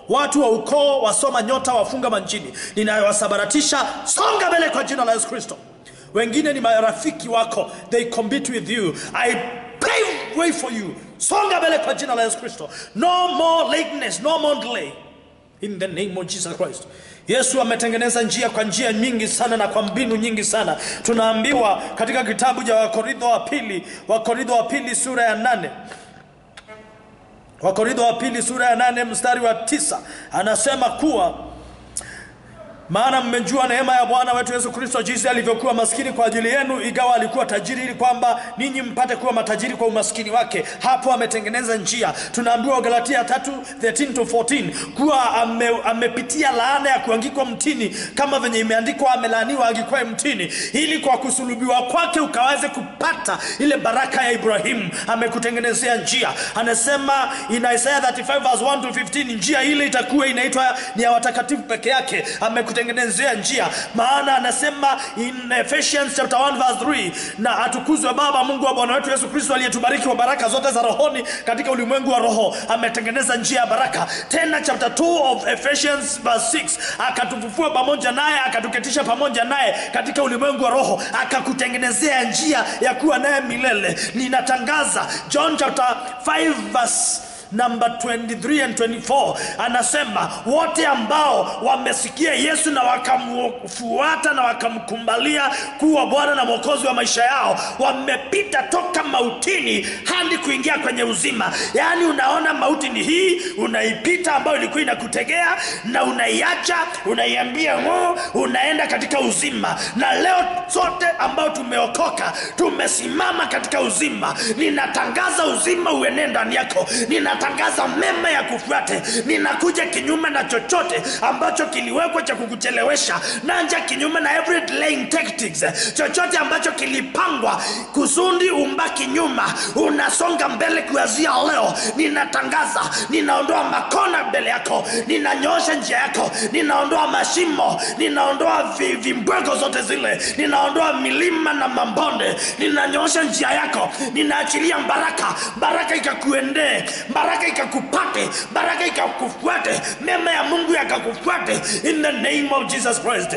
watu wa ukoo wasoma nyota wafunga manjini ninayowasabaratisha songa mbele kwa jina la yesu kristo wengine ni marafiki wako they compete with you i pave way for you songa mbele kwa jina la yesu kristo no more lateness no more delay in the name of jesus christ yesu ametengeneza njia kwa njia nyingi sana na kwa mbinu nyingi sana tunaambiwa katika kitabu cha wakorintho wa pili wakorintho wa pili sura ya nane wakorintho wa pili sura ya nane mstari wa tisa anasema kuwa maana mmejua neema ya bwana wetu yesu kristo jinsi alivyokuwa maskini kwa ajili yenu ingawa alikuwa tajiri ili kwamba ninyi mpate kuwa matajiri kwa umaskini wake hapo ametengeneza njia tunaambiwa galatia 3 13 to 14 kuwa ame, amepitia laana ya kuangikwa mtini kama venye imeandikwa amelaaniwa angikwae mtini ili kwa kusulubiwa kwake ukaweze kupata ile baraka ya ibrahimu amekutengenezea njia anasema in isaiah 35 verse 1 to 15 njia ile itakuwa inaitwa ni ya watakatifu peke yake amekutengenezea njia maana anasema in Ephesians chapter 1 verse 3 na atukuzwe baba mungu wa bwana wetu yesu kristo aliyetubariki kwa baraka zote za rohoni katika ulimwengu wa roho ametengeneza njia ya baraka tena chapter 2 of Ephesians verse 6 akatufufua pamoja naye akatuketisha pamoja naye katika ulimwengu wa roho akakutengenezea njia ya kuwa naye milele ninatangaza john chapter 5 verse namba 23 and 24 anasema wote ambao wamesikia yesu na wakamfuata na wakamkumbalia kuwa bwana na mwokozi wa maisha yao wamepita toka mautini hadi kuingia kwenye uzima yaani unaona mauti ni hii unaipita ambayo ilikuwa inakutegea na unaiacha unaiambia ng'oo unaenda katika uzima na leo sote ambao tumeokoka tumesimama katika uzima ninatangaza uzima uenee ndani yako ninatangaza mema ya kufuate ninakuja kinyume na chochote ambacho kiliwekwa cha kukuchelewesha nanja kinyume na every delaying tactics chochote ambacho kilipangwa kusudi umbaki nyuma unasonga mbele kuanzia leo ninatangaza ninaondoa makona mbele yako ninanyoosha njia yako ninaondoa mashimo ninaondoa vi- vimbwego zote zile ninaondoa milima na mambonde ninanyoosha njia yako ninaachilia baraka baraka ikakuendee baraka ikakupate baraka ikakufuate mema ya mungu yakakufuate in the name of jesus christ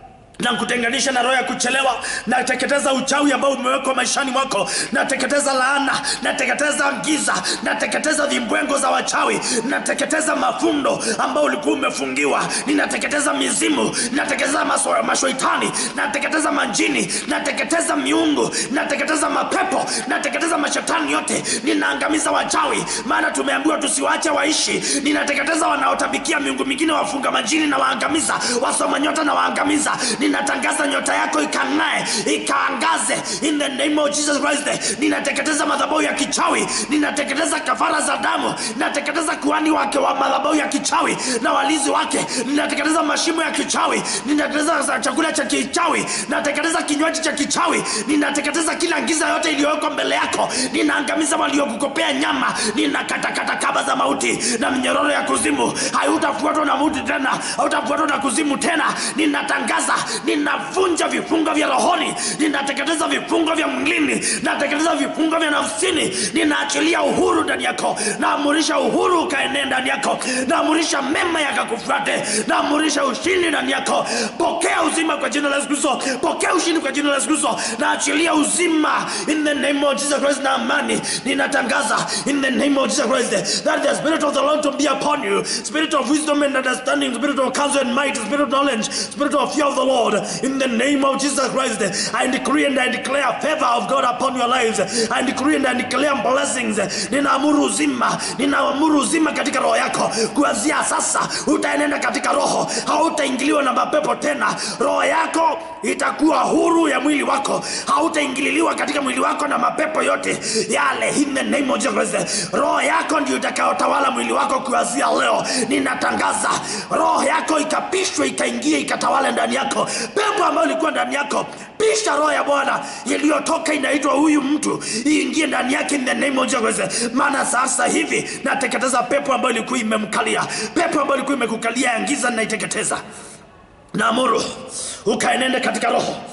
na kutenganisha na roho ya kuchelewa nateketeza uchawi ambao umewekwa maishani mwako nateketeza laana nateketeza giza nateketeza vimbwengo za wachawi nateketeza mafundo ambao ulikuwa umefungiwa ninateketeza mizimu nateketeza maso- mashoitani nateketeza manjini nateketeza miungu nateketeza mapepo nateketeza mashetani yote ninaangamiza wachawi maana tumeambiwa tusiwaache waishi ninateketeza wanaotabikia miungu mingine wafunga majini na waangamiza wasoma nyota na waangamiza ninatangaza nyota yako ikang'ae ikaangaze in the name of jesus christ ninateketeza madhabahu ya kichawi ninateketeza kafara za damu ninateketeza kuhani wake wa madhabahu ya kichawi na walinzi wake ninateketeza mashimo ya kichawi ninateketeza za- chakula cha kichawi ninateketeza kinywaji cha kichawi ninateketeza kila giza yote iliyowekwa mbele yako ninaangamiza waliokukopea nyama ninakatakata kaba za mauti na minyororo ya kuzimu hautafuatwa na mauti tena hautafuatwa na kuzimu tena ninatangaza ninavunja vifungo vya rohoni ninateketeza vifungo vya mwilini nateketeza vifungo vya nafsini ninaachilia uhuru ndani yako naamurisha uhuru ukaenee ndani yako naamurisha mema yakakufuate naamurisha ushindi ndani yako pokea uzima kwa jina la yesu kristo pokea ushindi kwa jina la yesu kristo naachilia uzima in the name of jesus christ na amani ninatangaza in the name of jesus christ that the spirit of the lord to be upon you spirit of wisdom and understanding spirit of counsel and might spirit of knowledge spirit of fear of the lord in the name of jesus christ i decree and i declare favor of god upon your lives i decree and i declare blessings ninaamuru uzima ninaamuru uzima katika roho yako kuanzia sasa utaenenda katika roho hautaingiliwa na mapepo tena roho yako itakuwa huru ya mwili wako hautaingililiwa katika mwili wako na mapepo yote yale in the name of Jesus Christ. roho yako ndio itakayotawala mwili wako kuanzia leo ninatangaza roho yako ikapishwe ikaingia ikatawala ndani yako pepo ambayo ilikuwa ndani yako pisha roho ya bwana iliyotoka inaitwa huyu mtu iingie ndani yake in the name of Jesus Christ. maana sasa hivi nateketeza pepo ambayo ilikuwa imemkalia pepo ambayo ilikuwa imekukalia ya giza naiteketeza naamuru ukaenende katika roho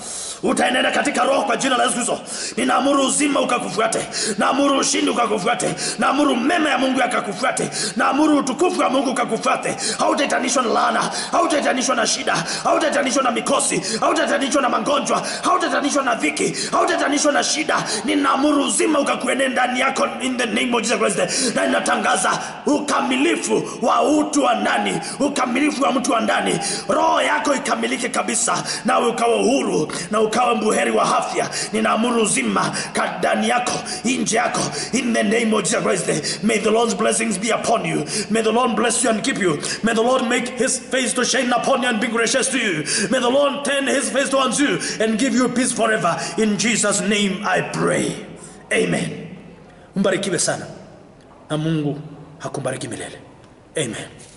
utaenenda katika roho kwa jina la yesu kristo ninaamuru uzima ukakufuate naamuru ushindi ukakufuate naamuru mema ya mungu yakakufuate naamuru utukufu wa mungu ukakufuate hautaitanishwa na laana hautaitanishwa na shida hautaitanishwa na mikosi hautaitanishwa na magonjwa hautaitanishwa na dhiki hautaitanishwa na shida ninaamuru uzima ukakuenee ndani yako in the name of Jesus Christ na ninatangaza ukamilifu wa utu wa ndani ukamilifu wa mtu wa ndani roho yako ikamilike kabisa nawe ukawa huru na ukawa mbuheri wa afya ninaamuru uzima ka- ndani yako nje yako in the name of Jesus Christ may the Lord's blessings be upon you may the Lord bless you and keep you may the Lord make his face to shine upon you and be gracious to you may the Lord turn his face towards you and give you peace forever in Jesus name I pray amen mbarikiwe sana na Mungu hakubariki milele amen